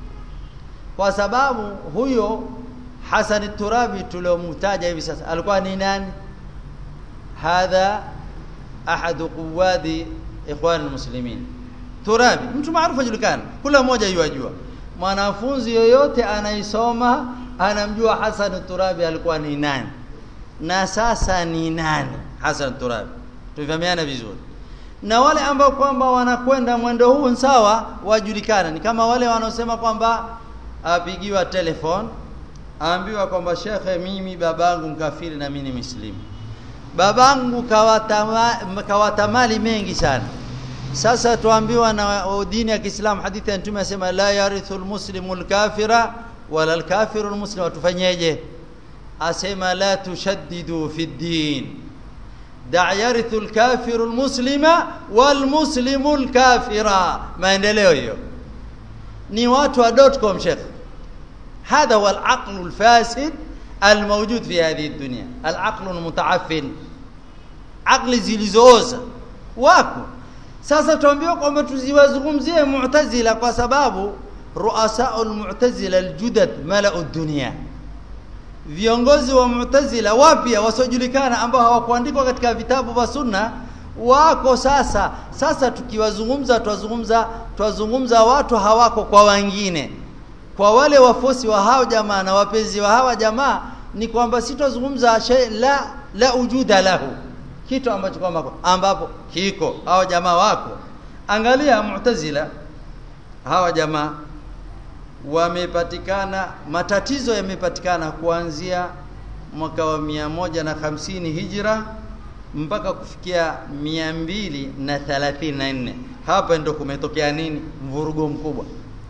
kwa sababu huyo Hasan Turabi tuliomtaja hivi sasa alikuwa ni nani hadha ahadu quwadi ikhwanul muslimin Turabi mtu maarufu ajulikana kila mmoja yuajua mwanafunzi yoyote anaisoma anamjua Hasan Turabi alikuwa ni nani na sasa ni nani Hasan Turabi tufahamiana vizuri na wale ambao kwamba wanakwenda mwendo huu sawa wajulikana ni kama wale wanaosema kwamba apigiwa telefone aambiwa kwamba shekhe mimi babangu mkafiri na mimi ni muslimu babangu kawatama, kawatamali mengi sana sasa tuambiwa na dini ya Kiislamu hadithi ya Mtume asema la yarithu almuslimu alkafira wala alkafiru almuslim tufanyeje asema la tushaddidu fi din da yarithu alkafiru almuslima walmuslimu alkafira maendeleo hiyo ni watu wa .com shekh هذا هو العقل الفاسد الموجود في هذه الدنيا العقل المتعفن عقل zilizooza wako sasa tuambiwa kwamba tuziwazungumzie mu'tazila kwa sababu ruasau almu'tazila aljudad mala'u dunya viongozi wa mu'tazila wapya wasiojulikana ambao hawakuandikwa katika vitabu vya sunna wako sasa sasa tukiwazungumza twazungumza twazungumza watu hawako kwa wengine kwa wale wafuasi wa hao jamaa na wapenzi wa hawa jamaa ni kwamba sitozungumza shay la la ujuda lahu kitu ambacho kwamba ambapo kiko hao jamaa wako angalia mu'tazila hawa jamaa wamepatikana matatizo yamepatikana kuanzia mwaka wa mia moja na hamsini hijra mpaka kufikia mia mbili na thelathini na nne hapa ndo kumetokea nini mvurugo mkubwa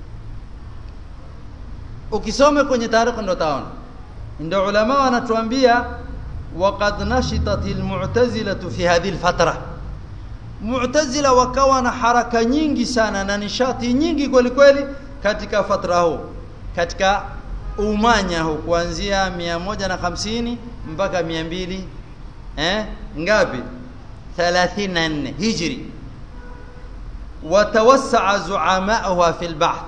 ukisome kwenye tarehe ndo taona ndio ulama wanatuambia waqad nashitat almu'tazila fi hadhihi alfatra mu'tazila wakawa na haraka nyingi sana na nishati nyingi kweli kweli katika fatra huu katika umanya huu kuanzia 150 mpaka 200 eh ngapi 34 hijri watawassaa zuamauha fil bahth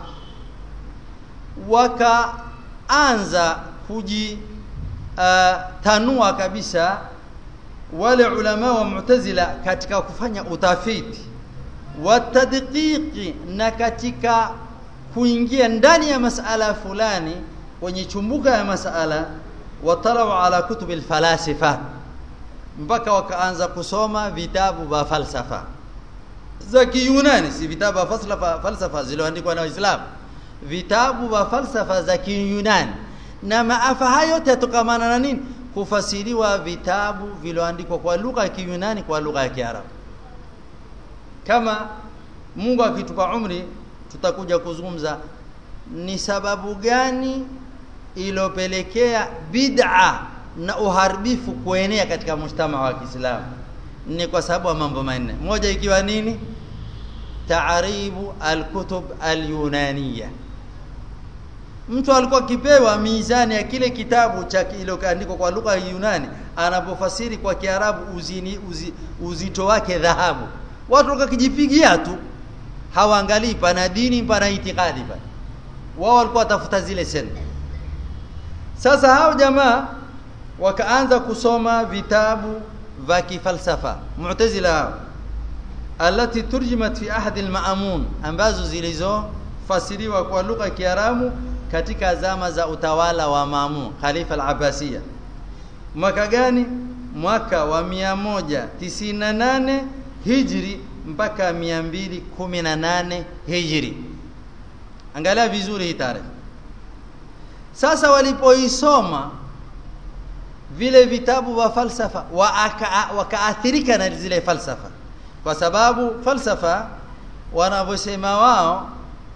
wakaanza kuji uh, tanua kabisa wale ulama wa mu'tazila katika kufanya utafiti watadqiqi na katika kuingia ndani ya masala fulani kwenye chumbuka ya masala watalau ala kutubi alfalasifa mpaka wakaanza kusoma vitabu vya falsafa za kiyunani si vitabu vya falsafa falsafa zilizoandikwa na waislamu vitabu vya falsafa za kiyunani na maafa hayo yote yatokamana na nini kufasiriwa vitabu vilioandikwa kwa lugha ya kiyunani kwa lugha ya kiarabu kama Mungu akitupa umri tutakuja kuzungumza ni sababu gani ilopelekea bid'a na uharibifu kuenea katika mshtama wa Kiislamu ni kwa sababu ya mambo manne moja ikiwa nini taaribu alkutub alyunaniya mtu alikuwa kipewa mizani ya kile kitabu cha kiloandikwa kwa lugha ya Yunani anapofasiri kwa Kiarabu uzini uzi, uzito wake dhahabu watu wakakijipigia tu hawaangalii pana dini pana itikadi pana wao walikuwa watafuta zile sena sasa hao jamaa wakaanza kusoma vitabu vya kifalsafa mu'tazila alati turjimat fi ahad al-ma'mun ambazo zilizofasiriwa kwa lugha ya Kiarabu katika zama za utawala wa Maamun Khalifa al-Abbasiyya mwaka gani mwaka wa 198 Hijri mpaka 218 Hijri angalia vizuri hii tarehe sasa walipoisoma vile vitabu vya falsafa wakaathirika na zile falsafa kwa sababu falsafa wanavyosema wao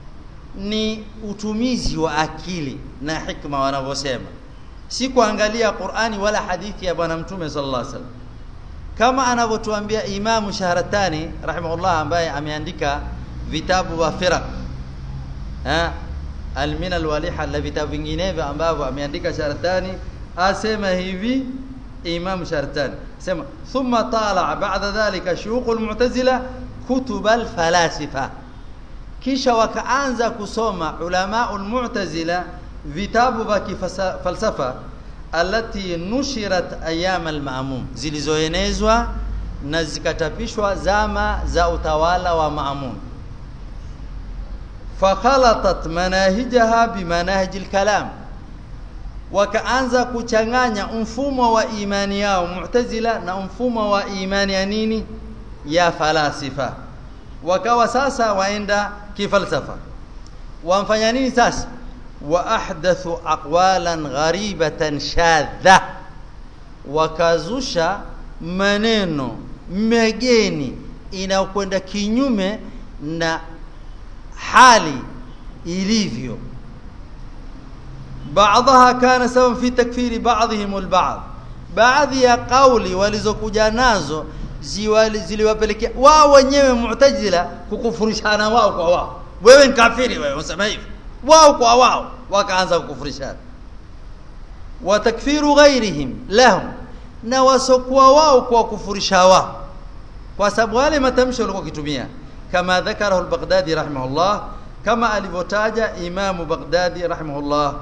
ni utumizi wa akili na hikma wanavyosema si kuangalia Qur'ani wala hadithi ya bwana mtume sallallahu alaihi wasallam kama anavyotuambia Imamu Shahratani rahimahullah ambaye ameandika vitabu vya firaq eh alminal waliha na vitabu vinginevyo ambavyo ameandika Shahratani asema hivi Imam Shahratani sema thumma tala ba'da dhalika shuyukh almu'tazila kutub alfalasifa kisha wakaanza kusoma ulama almu'tazila vitabu vya falsafa alati nushirat ayam alma'mum zilizoenezwa na zikatapishwa zama za utawala wa Maamun fakhalatat manahijaha bimanahiji lkalam wakaanza kuchanganya mfumo wa imani yao mu'tazila na mfumo wa imani ya nini ya falasifa wakawa sasa waenda kifalsafa wamfanya nini sasa wa ahdathu aqwalan gharibatan shadha wakazusha maneno megeni inayokwenda kinyume na hali ilivyo baadhaha kana sababu fi takfiri baadhihim alba'd baadhi ya kauli walizokuja nazo ziliwapelekea wao wenyewe mu'tazila kukufurishana wao kwa wao wewe ni kafiri wewe unasema hivi wao kwa wao wakaanza kukufurishana wa takfiru ghairihim lahum na wasokuwa wao kwa kufurisha wao kwa sababu wale matamshi walikuwa kitumia kama dhakarahu al-Baghdadi rahimahullah kama alivyotaja Imam Baghdadi rahimahullah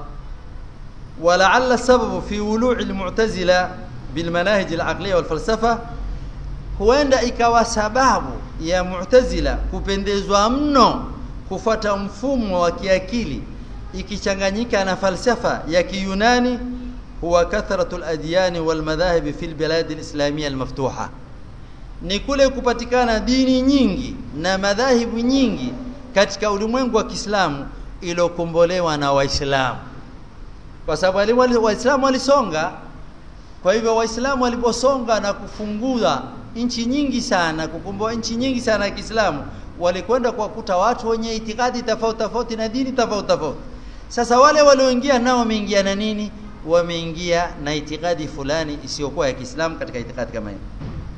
ولعل السبب في ولوع المعتزلة بالمناهج العقلية والفلسفة huenda ikawa sababu ya mu'tazila kupendezwa mno kufata mfumo wa kiakili ikichanganyika na falsafa ya kiyunani huwa kathratu al-adyan wal madhahib fi al-bilad al-islamiyya al-maftuha ni kule kupatikana dini nyingi na madhahibu nyingi katika ulimwengu wa Kiislamu iliyokombolewa na Waislamu kwa sababu Waislamu walisonga kwa hivyo Waislamu waliposonga na kufungua nchi nyingi sana kukomboa nchi nyingi sana ya Kiislamu walikwenda kuwakuta watu wenye itikadi tofauti tofauti na dini tofauti tofauti sasa wale walioingia nao wameingia na nini wameingia na itikadi fulani isiyokuwa ya Kiislamu katika itikadi kama hiyo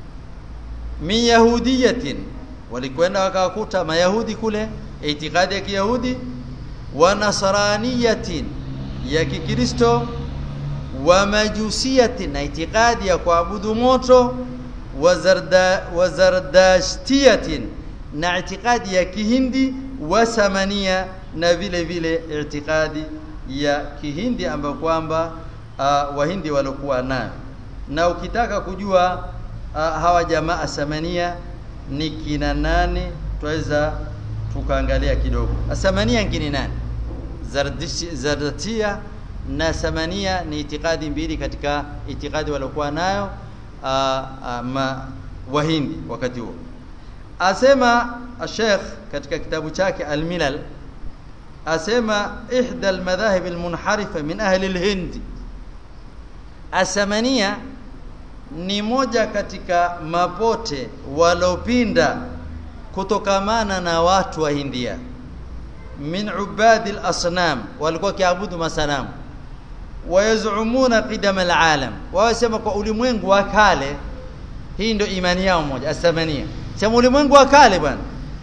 min yahudiyatin walikwenda wakawakuta mayahudi kule itikadi ya kiyahudi wa nasraniyatin ya kikristo wa majusiyatin na itikadi ya kuabudu moto wa zarda wa zardashtiyatin na itikadi ya kihindi wa samania na vile vile itikadi ya kihindi ambayo kwamba uh, wahindi walikuwa nayo na ukitaka kujua uh, hawa jamaa samania ni kina twaweza tukaangalia kidogo asamania ngine nani zardatia na samania ni itikadi mbili katika itikadi waliokuwa nayo uh, uh, ma wahindi wakati huo asema Sheikh katika kitabu chake Al-Milal asema ihda al-madhahib al-munharifa min ahli al-Hind asamania ni moja katika mapote walopinda kutokamana na watu wa Hindia min ubadi al-asnam walikuwa kiabudu masanamu wayazumuna qidam al-alam wawasema kwa ulimwengu wa kale hii ndio imani yao moja asamania sema ulimwengu wa kale bwana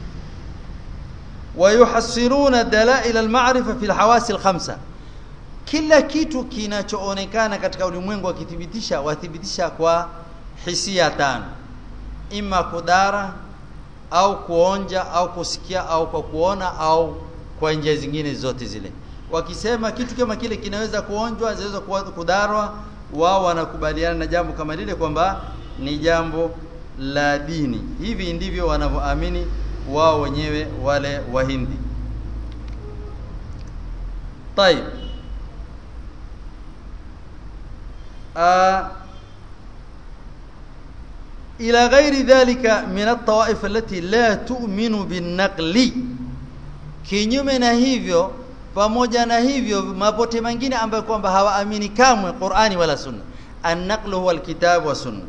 wayuhassiruna dalail al-ma'rifa fi al-hawas al-khamsa kila kitu kinachoonekana katika ulimwengu wakithibitisha wathibitisha kwa hisia tano ima kudara au kuonja au kusikia au kwa kuona au kwa njia zingine zote zile wakisema kitu kama kile kinaweza kuonjwa zinaweza kudarwa wao wanakubaliana na jambo kama lile kwamba ni jambo la dini hivi ndivyo wanavyoamini wao wenyewe wale wahindi طيب آه إلى غير ذلك من الطوائف التي لا تؤمن بالنقل kinyume na hivyo pamoja na hivyo mapote mengine ambayo kwamba hawaamini kamwe Qur'ani wala Sunna an-naqlu huwa al-kitab wa sunna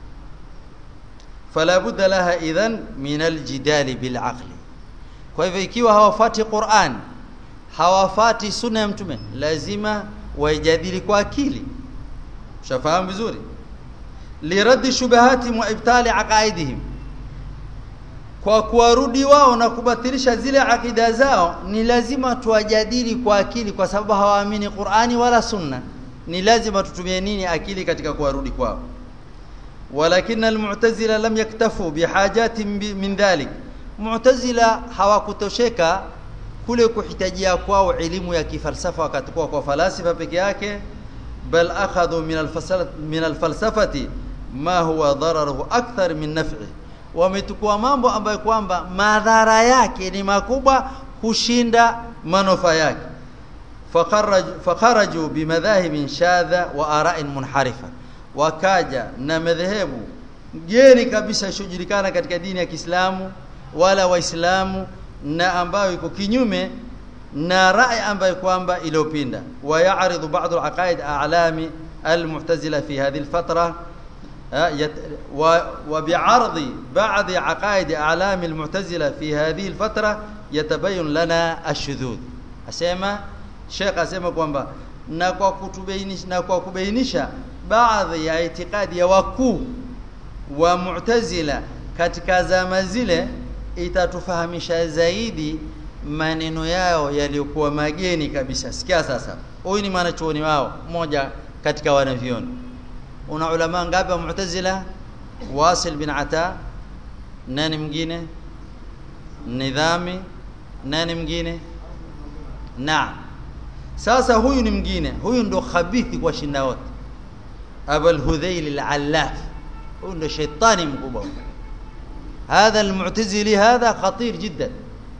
fala budda laha idhan min al-jidali bil aqli kwa hivyo ikiwa hawafati Qur'an hawafati sunna ya mtume lazima waijadili kwa akili shafahamu vizuri liradi shubahatihim wa ibtali aqaidihim kwa kuwarudi wao na kubatilisha zile akida zao ni lazima tuwajadili kwa akili kwa sababu hawaamini Qur'ani wala Sunna ni lazima tutumie nini akili katika kuwarudi kwao walakin almu'tazila lam yaktafu bihajati min dhalik mu'tazila hawakutosheka kule kuhitajia kwao elimu ya kifalsafa wakati kwa kwa falasifa peke yake bal akhadhu min alfalsafati min alfalsafati ma huwa dararuhu akthar min naf'i wametukua mambo ambayo kwamba madhara yake ni makubwa kushinda manufaa yake fakharaju bimadhahibin shadha wa ara'in munharifa wakaja na madhehebu geni kabisa ishojulikana katika dini ya Kiislamu wala waislamu na ambayo iko kinyume na rai ambayo kwamba iliyopinda wayaridhu ba'd al-aqaid a'lami al-mu'tazila fi hadhihi al-fatra وبعرض بعض عقائد اعلام المعتزله في هذه الفتره يتبين لنا الشذوذ اسمع شيخ اسمع kwamba na kwa kutubainisha na kwa kubainisha baadhi ya itikadi ya wakuu wa mu'tazila katika zama zile itatufahamisha zaidi maneno yao yaliyokuwa mageni kabisa sikia sasa huyu ni mwanachuoni wao mmoja katika wanavyoni una ulama ngapi wa mu'tazila wasil bin ata nani mwingine nidhami nani mwingine naam sasa huyu ni mwingine huyu ndo khabithi kwa shinda wote abul hudhail al-allaf huyu ndo shetani mkubwa هذا المعتزلي هذا خطير جدا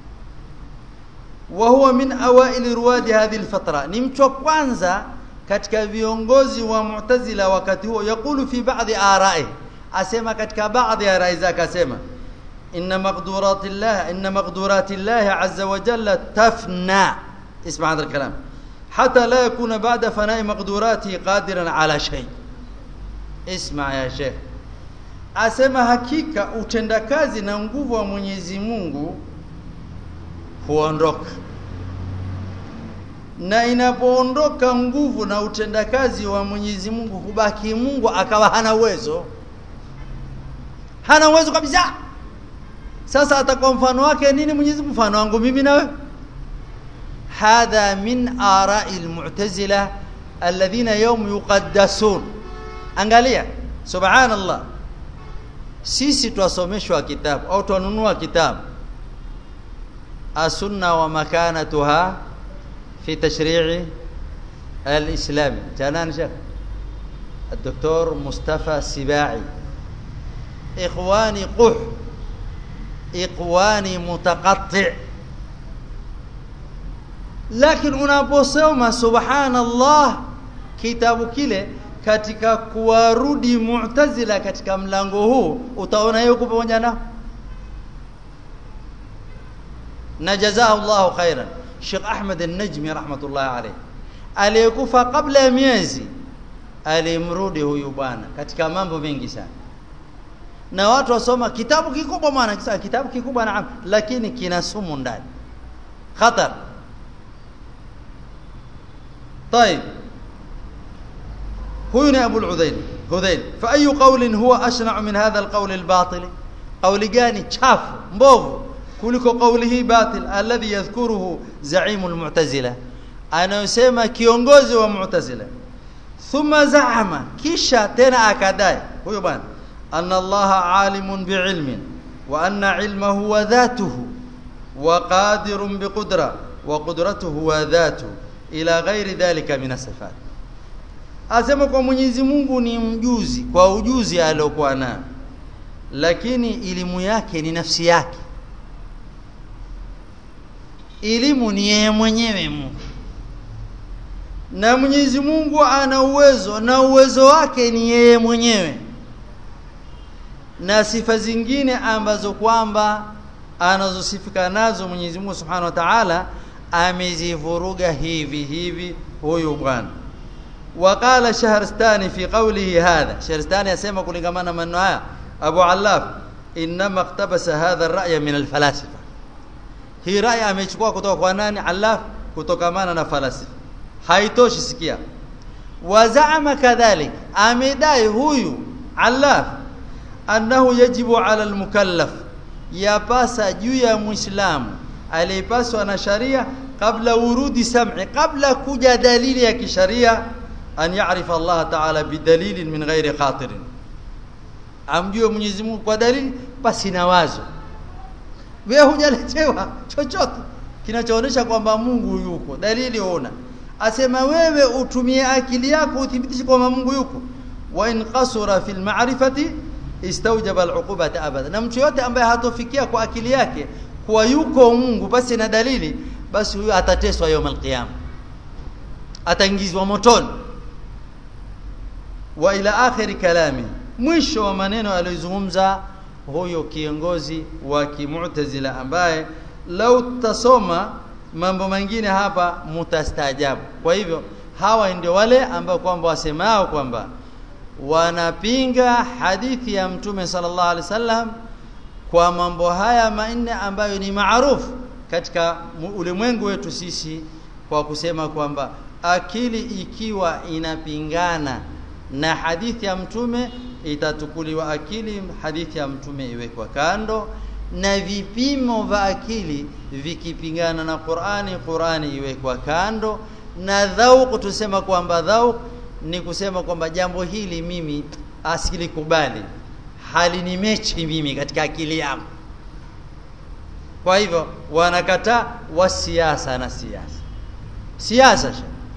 وهو من اوائل رواد هذه الفتره ni mtu wa kwanza katika viongozi wa Mu'tazila wakati huo yakulu fi baadhi arai asema katika baadhi ya rai zake asema inna maqduratillah inna maqduratillah azza wa jalla tafna اسمع هذا الكلام حتى لا يكون بعد فناء مقدوراته قادرا على شيء اسمع يا شيخ asema hakika utendakazi na nguvu wa Mwenyezi Mungu huondoka na inapoondoka nguvu na utendakazi wa Mwenyezi Mungu hubaki Mungu akawa hana uwezo hana uwezo kabisa sasa atakuwa mfano wake nini Mwenyezi Mungu mfano wangu mimi na wewe hadha min ara'i almu'tazila alladhina yawm yuqaddasun angalia subhanallah sisi twasomeshwa kitabu au twanunua kitabu asunna wa makanatuha في تشريع الإسلامي جانان شيخ الدكتور مصطفى سباعي إخواني قح إخواني متقطع لكن unaposoma subhanallah kitabu kile katika kuwarudi mu'tazila katika mlango huu utaona yuko pamoja nao na jazaa Allahu khairan Sheikh Ahmed An-Najmi rahmatullah alayh aliyekufa kabla ya miezi alimrudi huyu bwana katika mambo mengi sana na watu wasoma kitabu kikubwa maana kisa kitabu kikubwa naam lakini kina sumu ndani khatar طيب huyu ni Abu al-Udhail Hudhail fa ayu qawlin huwa ashna' min hadha al-qawl al-batil qawli gani chafu mbovu kuliko kauli hii batil alladhi yadhkuruhu zaimu almu'tazila anayosema kiongozi wa mu'tazila thumma zaama kisha tena akadai huyo bwana anna allaha alimun biilmin wa anna ilmahu wa dhatuhu wa qadirun biqudra wa qudratuhu wa dhatuhu ila ghairi dhalika min sifat asema kwa Mwenyezi Mungu ni mjuzi kwa ujuzi aliokuwa nao lakini elimu yake ni nafsi yake elimu ni yeye mwenyewe Mungu na Mwenyezi Mungu ana uwezo na uwezo wake ni yeye mwenyewe na sifa zingine ambazo kwamba anazosifika nazo Mwenyezi Mungu Subhanahu wa Ta'ala amezivuruga hivi hivi huyu bwana وقال شهرستاني في قوله هذا شهرستاني يسمى كلغمان من هذا ابو علاف انما اقتبس هذا الراي من الفلاسفه hii rai amechukua kutoka kwa nani alaf kutokamana na falasifa haitoshi sikia wazaama kadhalik amedai huyu alaf annahu yajibu ala almukallaf yapasa juu ya muislamu aliyepaswa na sharia kabla urudi sam'i kabla kuja dalili ya kisharia an ya'rifa Allah ta'ala bidalilin min ghairi khatirin amjue Mwenyezi Mungu kwa dalili basi na wazo wewe hujaletewa chochote kinachoonyesha kwamba Mungu yuko dalili una asema wewe utumie akili yako uthibitishe kwamba Mungu yuko wa in qasura fil ma'rifati istawjaba al'uqubata abada na mtu yote ambaye hatofikia kwa akili yake kuwa yuko Mungu basi na dalili basi huyo atateswa yawm alqiyama ataingizwa motoni wa ila akhiri kalami mwisho wa maneno aliyozungumza huyo kiongozi wa kimu'tazila ambaye lau tasoma mambo mengine hapa mutastaajabu kwa hivyo hawa ndio wale ambao kwamba wasemao kwamba wanapinga hadithi ya mtume sallallahu alaihi wasallam kwa mambo haya manne ambayo ni maarufu katika ulimwengu wetu sisi kwa kusema kwamba akili ikiwa inapingana na hadithi ya mtume itatukuliwa akili hadithi ya mtume iwekwa kando na vipimo vya akili vikipingana na Qur'ani Qur'ani iwekwa kando na dhauq tusema kwamba dhauq ni kusema kwamba jambo hili mimi asilikubali halinimechi mimi katika akili yangu kwa hivyo wanakataa wa siasa na siasa siasa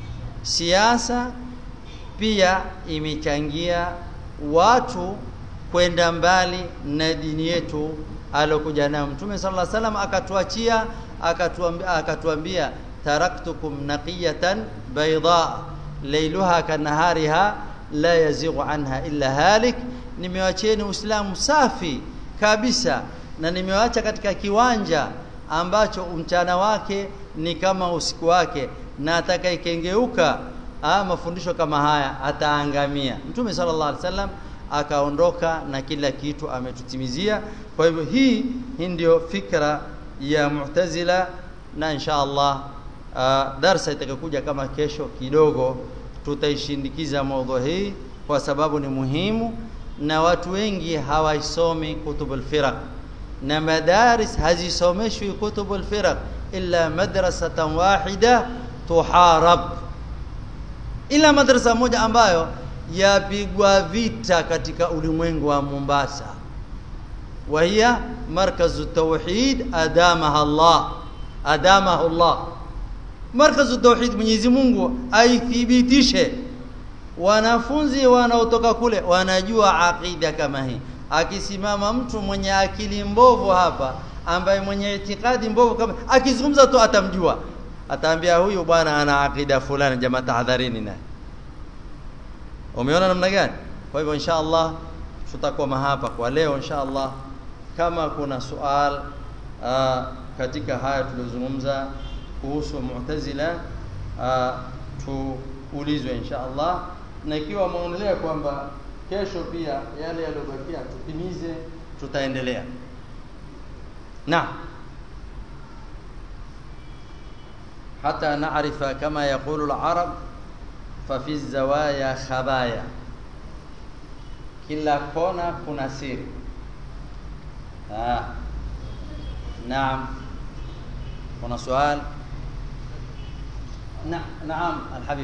siasa pia imechangia watu kwenda mbali na dini yetu alokuja nayo Mtume sallallahu alaihi wasallam akatuachia akatuambia akatuambia taraktukum naqiyatan bayda laylaha kanahariha la yazighu anha illa halik nimewacheni uislamu safi kabisa na nimewacha katika kiwanja ambacho mchana wake ni kama usiku wake na atakayekengeuka mafundisho kama haya ataangamia Mtume sallallahu alaihi wasallam akaondoka na kila kitu ametutimizia kwa hivyo hii hii ndio fikra ya Mu'tazila na insha Allah uh, darsa itakayokuja kama kesho kidogo tutaishindikiza mada hii kwa sababu ni muhimu na watu wengi hawaisomi kutubul firaq na madaris hazisomeshwi kutubul firaq illa madrasatan wahida tuharab ila madrasa moja ambayo yapigwa vita katika ulimwengu wa Mombasa وهي مركز التوحيد ادامها الله ادامه الله مركز التوحيد Mwenyezi Mungu aithibitishe wanafunzi wanaotoka kule wanajua aqida kama hii akisimama mtu mwenye akili mbovu hapa ambaye mwenye itikadi mbovu kama akizungumza tu atamjua ataambia huyu bwana ana akida fulani jamaa tahadharini naye umeona namna gani kwa hivyo insha Allah tutakuwa hapa kwa leo insha Allah kama kuna sual uh, katika haya tulizozungumza kuhusu Mu'tazila uh, tuulizwe insha Allah na ikiwa maonelea kwamba kesho pia yale yaliyobakia tutimize tutaendelea na حتى نعرف كما يقول العرب ففي الزوايا خبايا kila kona kuna siri ah naam kuna swali na naam alhabib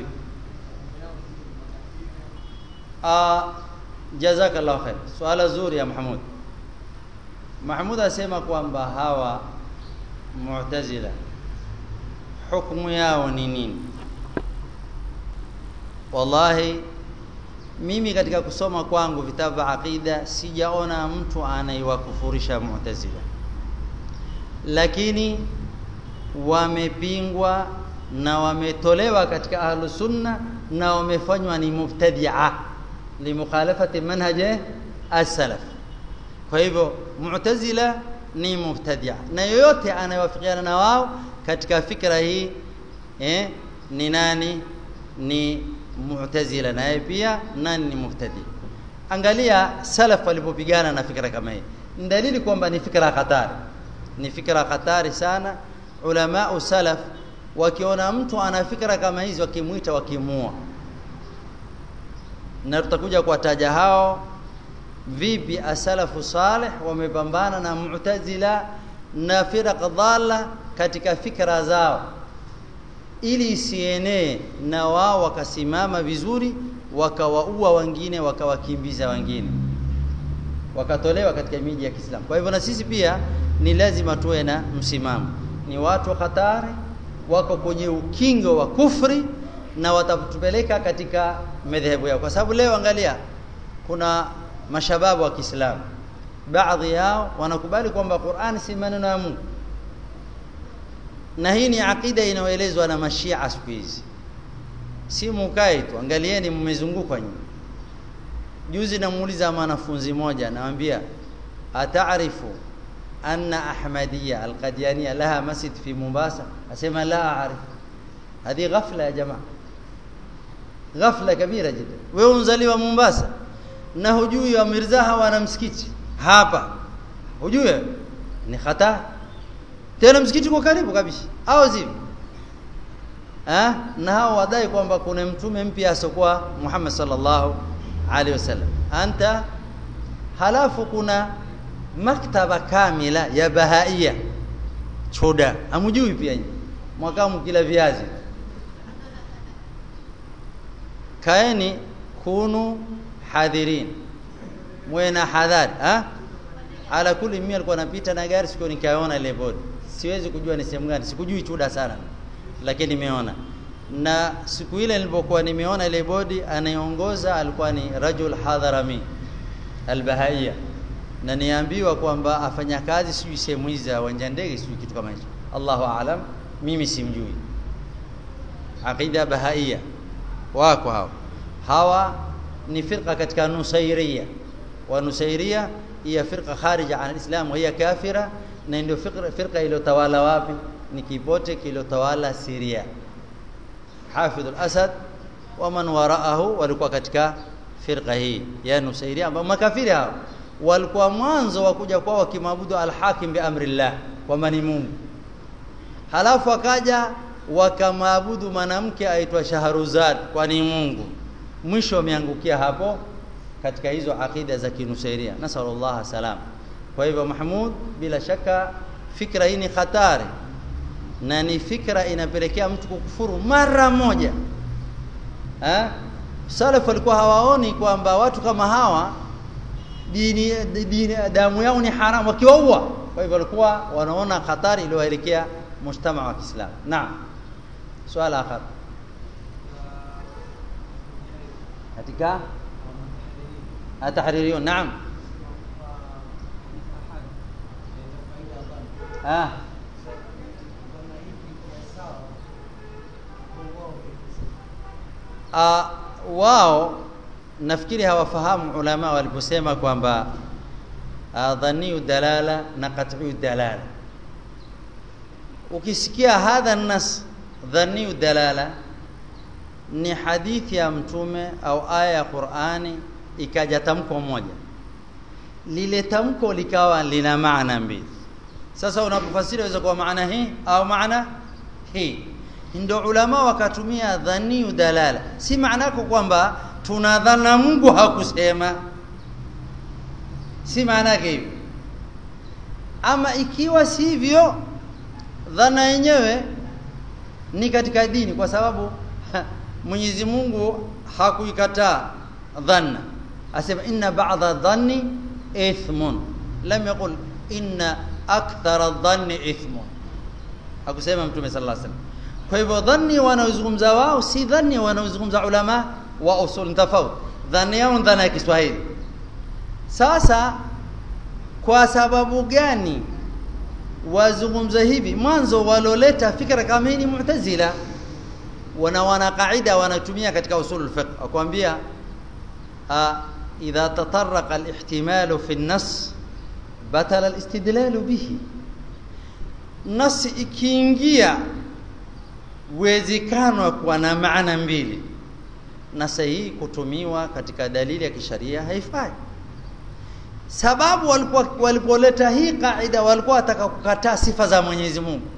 ah jazakallahu khair swala zuri ya mahmud mahmud asema kwamba hawa mu'tazila hukumu yao ni nini wallahi mimi katika kusoma kwangu vitabu vya aqida sijaona mtu anaiwakufurisha mu'tazila lakini wamepingwa na wametolewa katika ahlu sunna na wamefanywa ni mubtadi'a limukhalafati manhaji as-salaf kwa hivyo mu'tazila ni mubtadi'a na yoyote anayewafikiana na wao katika fikra hii eh ni nani ni mu'tazila naye pia nani ni mubtadi angalia salaf walipopigana na fikra kama hii ni dalili kwamba ni fikra hatari ni fikra hatari sana ulama salaf wakiona mtu ana fikra kama hizi wakimuita wakimua na tutakuja kuwataja hao vipi asalafu salih wamepambana na mu'tazila na firaq dhalla katika fikra zao ili isienee na wao wakasimama vizuri wakawaua wengine wakawakimbiza wengine wakatolewa katika miji ya Kiislamu kwa hivyo na sisi pia ni lazima tuwe na msimamo ni watu hatari wako kwenye ukingo wa kufri na watatupeleka katika madhehebu yao kwa sababu leo angalia kuna mashababu wa Kiislamu baadhi yao wanakubali kwamba Qur'an si maneno ya Mungu na hii ni akida inayoelezwa na mashia siku hizi si mukae tu angalieni mmezungukwa nyuma juzi namuuliza mwanafunzi moja namwambia ataarifu anna ahmadiyya alqadiania laha masjid fi mombasa asema la aarif hadi ghafla ya jamaa ghafla kabira jida wewe unzaliwa mombasa na hujui wa mirzaha wana msikiti hapa hujui ni khata tena msikiti kwa karibu kabisa au zivi eh na hao wadai kwamba kuna mtume mpya asokuwa Muhammad sallallahu alaihi wasallam anta halafu kuna maktaba kamila ya bahaia choda amujui pia nyinyi mwaka mkila viazi kaeni kunu hadhirin mwena hadhari ha ala kuli mimi alikuwa anapita na gari siku nikaona ile bodi siwezi kujua ni sehemu gani sikujui chuda sana lakini nimeona na siku ile nilipokuwa nimeona ile bodi anayeongoza alikuwa ni rajul hadharami albahaiya na niambiwa kwamba afanya kazi sijui sehemu hizi za uwanja ndege sijui kitu kama hicho Allahu aalam mimi simjui aqida bahaiya wako hao hawa ni firqa katika nusairia wa nusairia hiya firqa kharija an alislam wa hiya kafira na ndio firqa, firqa iliyotawala wapi ni kipote kiliyotawala Syria Hafidh al-Asad wa man waraahu walikuwa katika firqa hii ya nusairia ambao makafiri hao walikuwa mwanzo wa kuja kwao wakimwabudu al-hakim bi amrillah kwamba ni Mungu halafu akaja wakamwabudu mwanamke aitwa Shahruzad kwa ni Mungu mwisho wameangukia hapo katika hizo akida za kinusairia nasallallahu salam kwa hivyo Mahmud bila shaka fikra hii ni hatari na ni fikra inapelekea mtu kukufuru mara moja eh salaf walikuwa hawaoni kwamba watu kama hawa dini, dini damu yao ni haramu wakiwaua kwa hivyo walikuwa wanaona hatari iliyoelekea mujtama wa Kiislamu naam swali akhar katika atahririyun naam ah uh, wao nafikiri hawafahamu ulama waliposema kwamba uh, dhaniyu dalala na qat'u dalala ukisikia hadha nas dhaniyu dalala ni hadithi ya mtume au aya ya Qur'ani ikaja tamko moja lile tamko likawa lina maana mbili sasa unapofasiri waweza kuwa maana hii au maana hii ndio ulama wakatumia dhaniyu dalala si maana yako kwamba tunadhana Mungu hakusema si maana yake hivyo ama ikiwa sivyo dhana yenyewe ni katika dini kwa sababu Mwenyezi Mungu hakuikataa dhanna asema inna ba'dha dhanni ithmun lam yaqul inna akthara dhanni ithmun hakusema mtume sallallahu alaihi wasallam kwa hivyo dhanni wanaozungumza wao si dhanni wanaozungumza ulama wa usul tofauti dhanni yao dhana ya Kiswahili sasa kwa sababu gani wazungumza hivi mwanzo waloleta fikra kama hii ni mu'tazila wana wana kaida wanatumia katika usul al-fiqh akwambia idha tatarraqa al-ihtimal fi an-nass batala al-istidlal bihi nas ikiingia uwezekano kuwa na maana mbili na sahihi kutumiwa katika dalili ya kisharia haifai sababu walikuwa walipoleta hii kaida walikuwa wataka kukataa sifa za Mwenyezi Mungu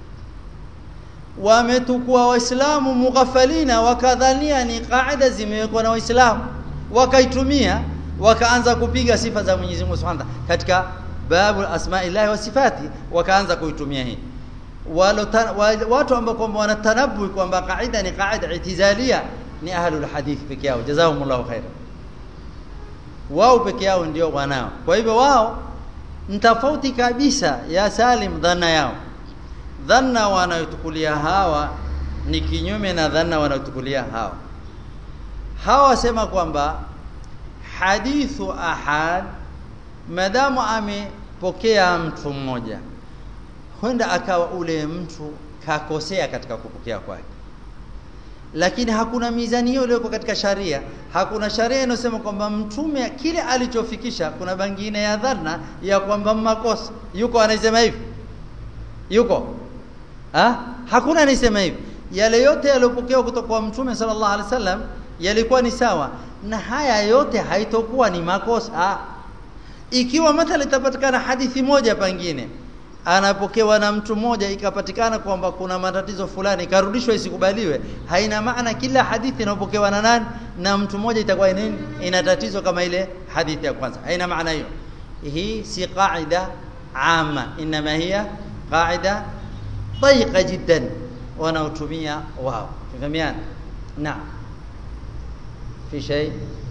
wametukua waislamu mughafalina wakadhania ni kaida zimewekwa na waislamu wakaitumia wakaanza kupiga sifa za Mwenyezi Mungu Subhanahu katika babu asma'illahi wa sifati wakaanza kuitumia hii walo watu ambao kwamba wanatanabu kwamba kaida ni kaida itizalia ni ahlul hadith peke yao jazakumullahu khairan wao peke yao ndio wanao kwa hivyo wao ni tofauti kabisa ya Salim dhana yao dhanna wanayotukulia hawa ni kinyume na dhanna wanayotukulia hawa hawa wasema kwamba hadithu ahad madamu amepokea mtu mmoja huenda akawa ule mtu kakosea katika kupokea kwake lakini hakuna mizani hiyo iliyoko katika sharia hakuna sharia inayosema kwamba mtume kile alichofikisha kuna bangine ya dharna ya kwamba makosa yuko anasema hivi yuko ha? hakuna anasema hivi yale yote yaliyopokewa kutoka kwa mtume sallallahu alaihi wasallam yalikuwa ni sawa na haya yote haitokuwa ni makosa ikiwa mathala itapatikana hadithi moja pangine anapokewa na mtu mmoja ikapatikana kwamba kuna matatizo fulani ikarudishwa isikubaliwe haina maana kila hadithi inayopokewa na nani na mtu mmoja itakuwa nini ina tatizo kama ile hadithi ya kwanza haina maana hiyo hii si qaida ama inma hiya qaida ضيقه جدا wanaotumia wao fahamiana naam في شيء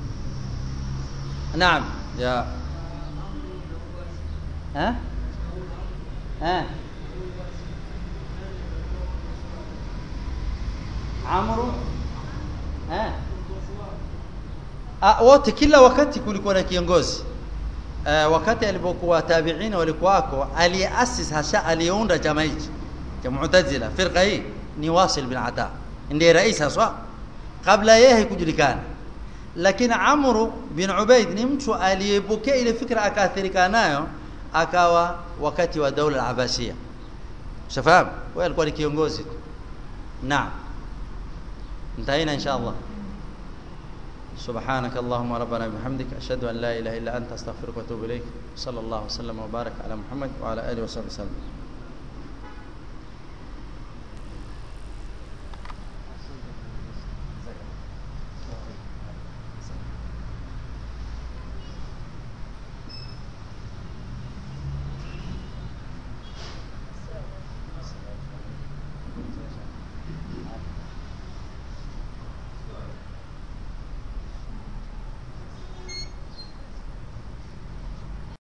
نعم يا ها ها عمرو ها ah, wote kila wakati kulikuwa na kiongozi uh, wakati alipokuwa tabiina walikuwako aliyeasis hasha aliyeunda chama hichi cha mu'tazila firqa hii ni wasil bin ata ndiye rais haswa kabla yeye haikujulikana lakini Amru bin Ubaid ni mtu aliyepokea ile fikra akaathirika nayo akawa wakati wa daula al-Abbasiyya shafahamu wewe alikuwa ni kiongozi naam انتهينا ان شاء الله سبحانك اللهم ربنا بحمدك اشهد ان لا اله الا انت استغفرك واتوب اليك صلى الله وسلم وبارك على محمد وعلى اله وصحبه وسلم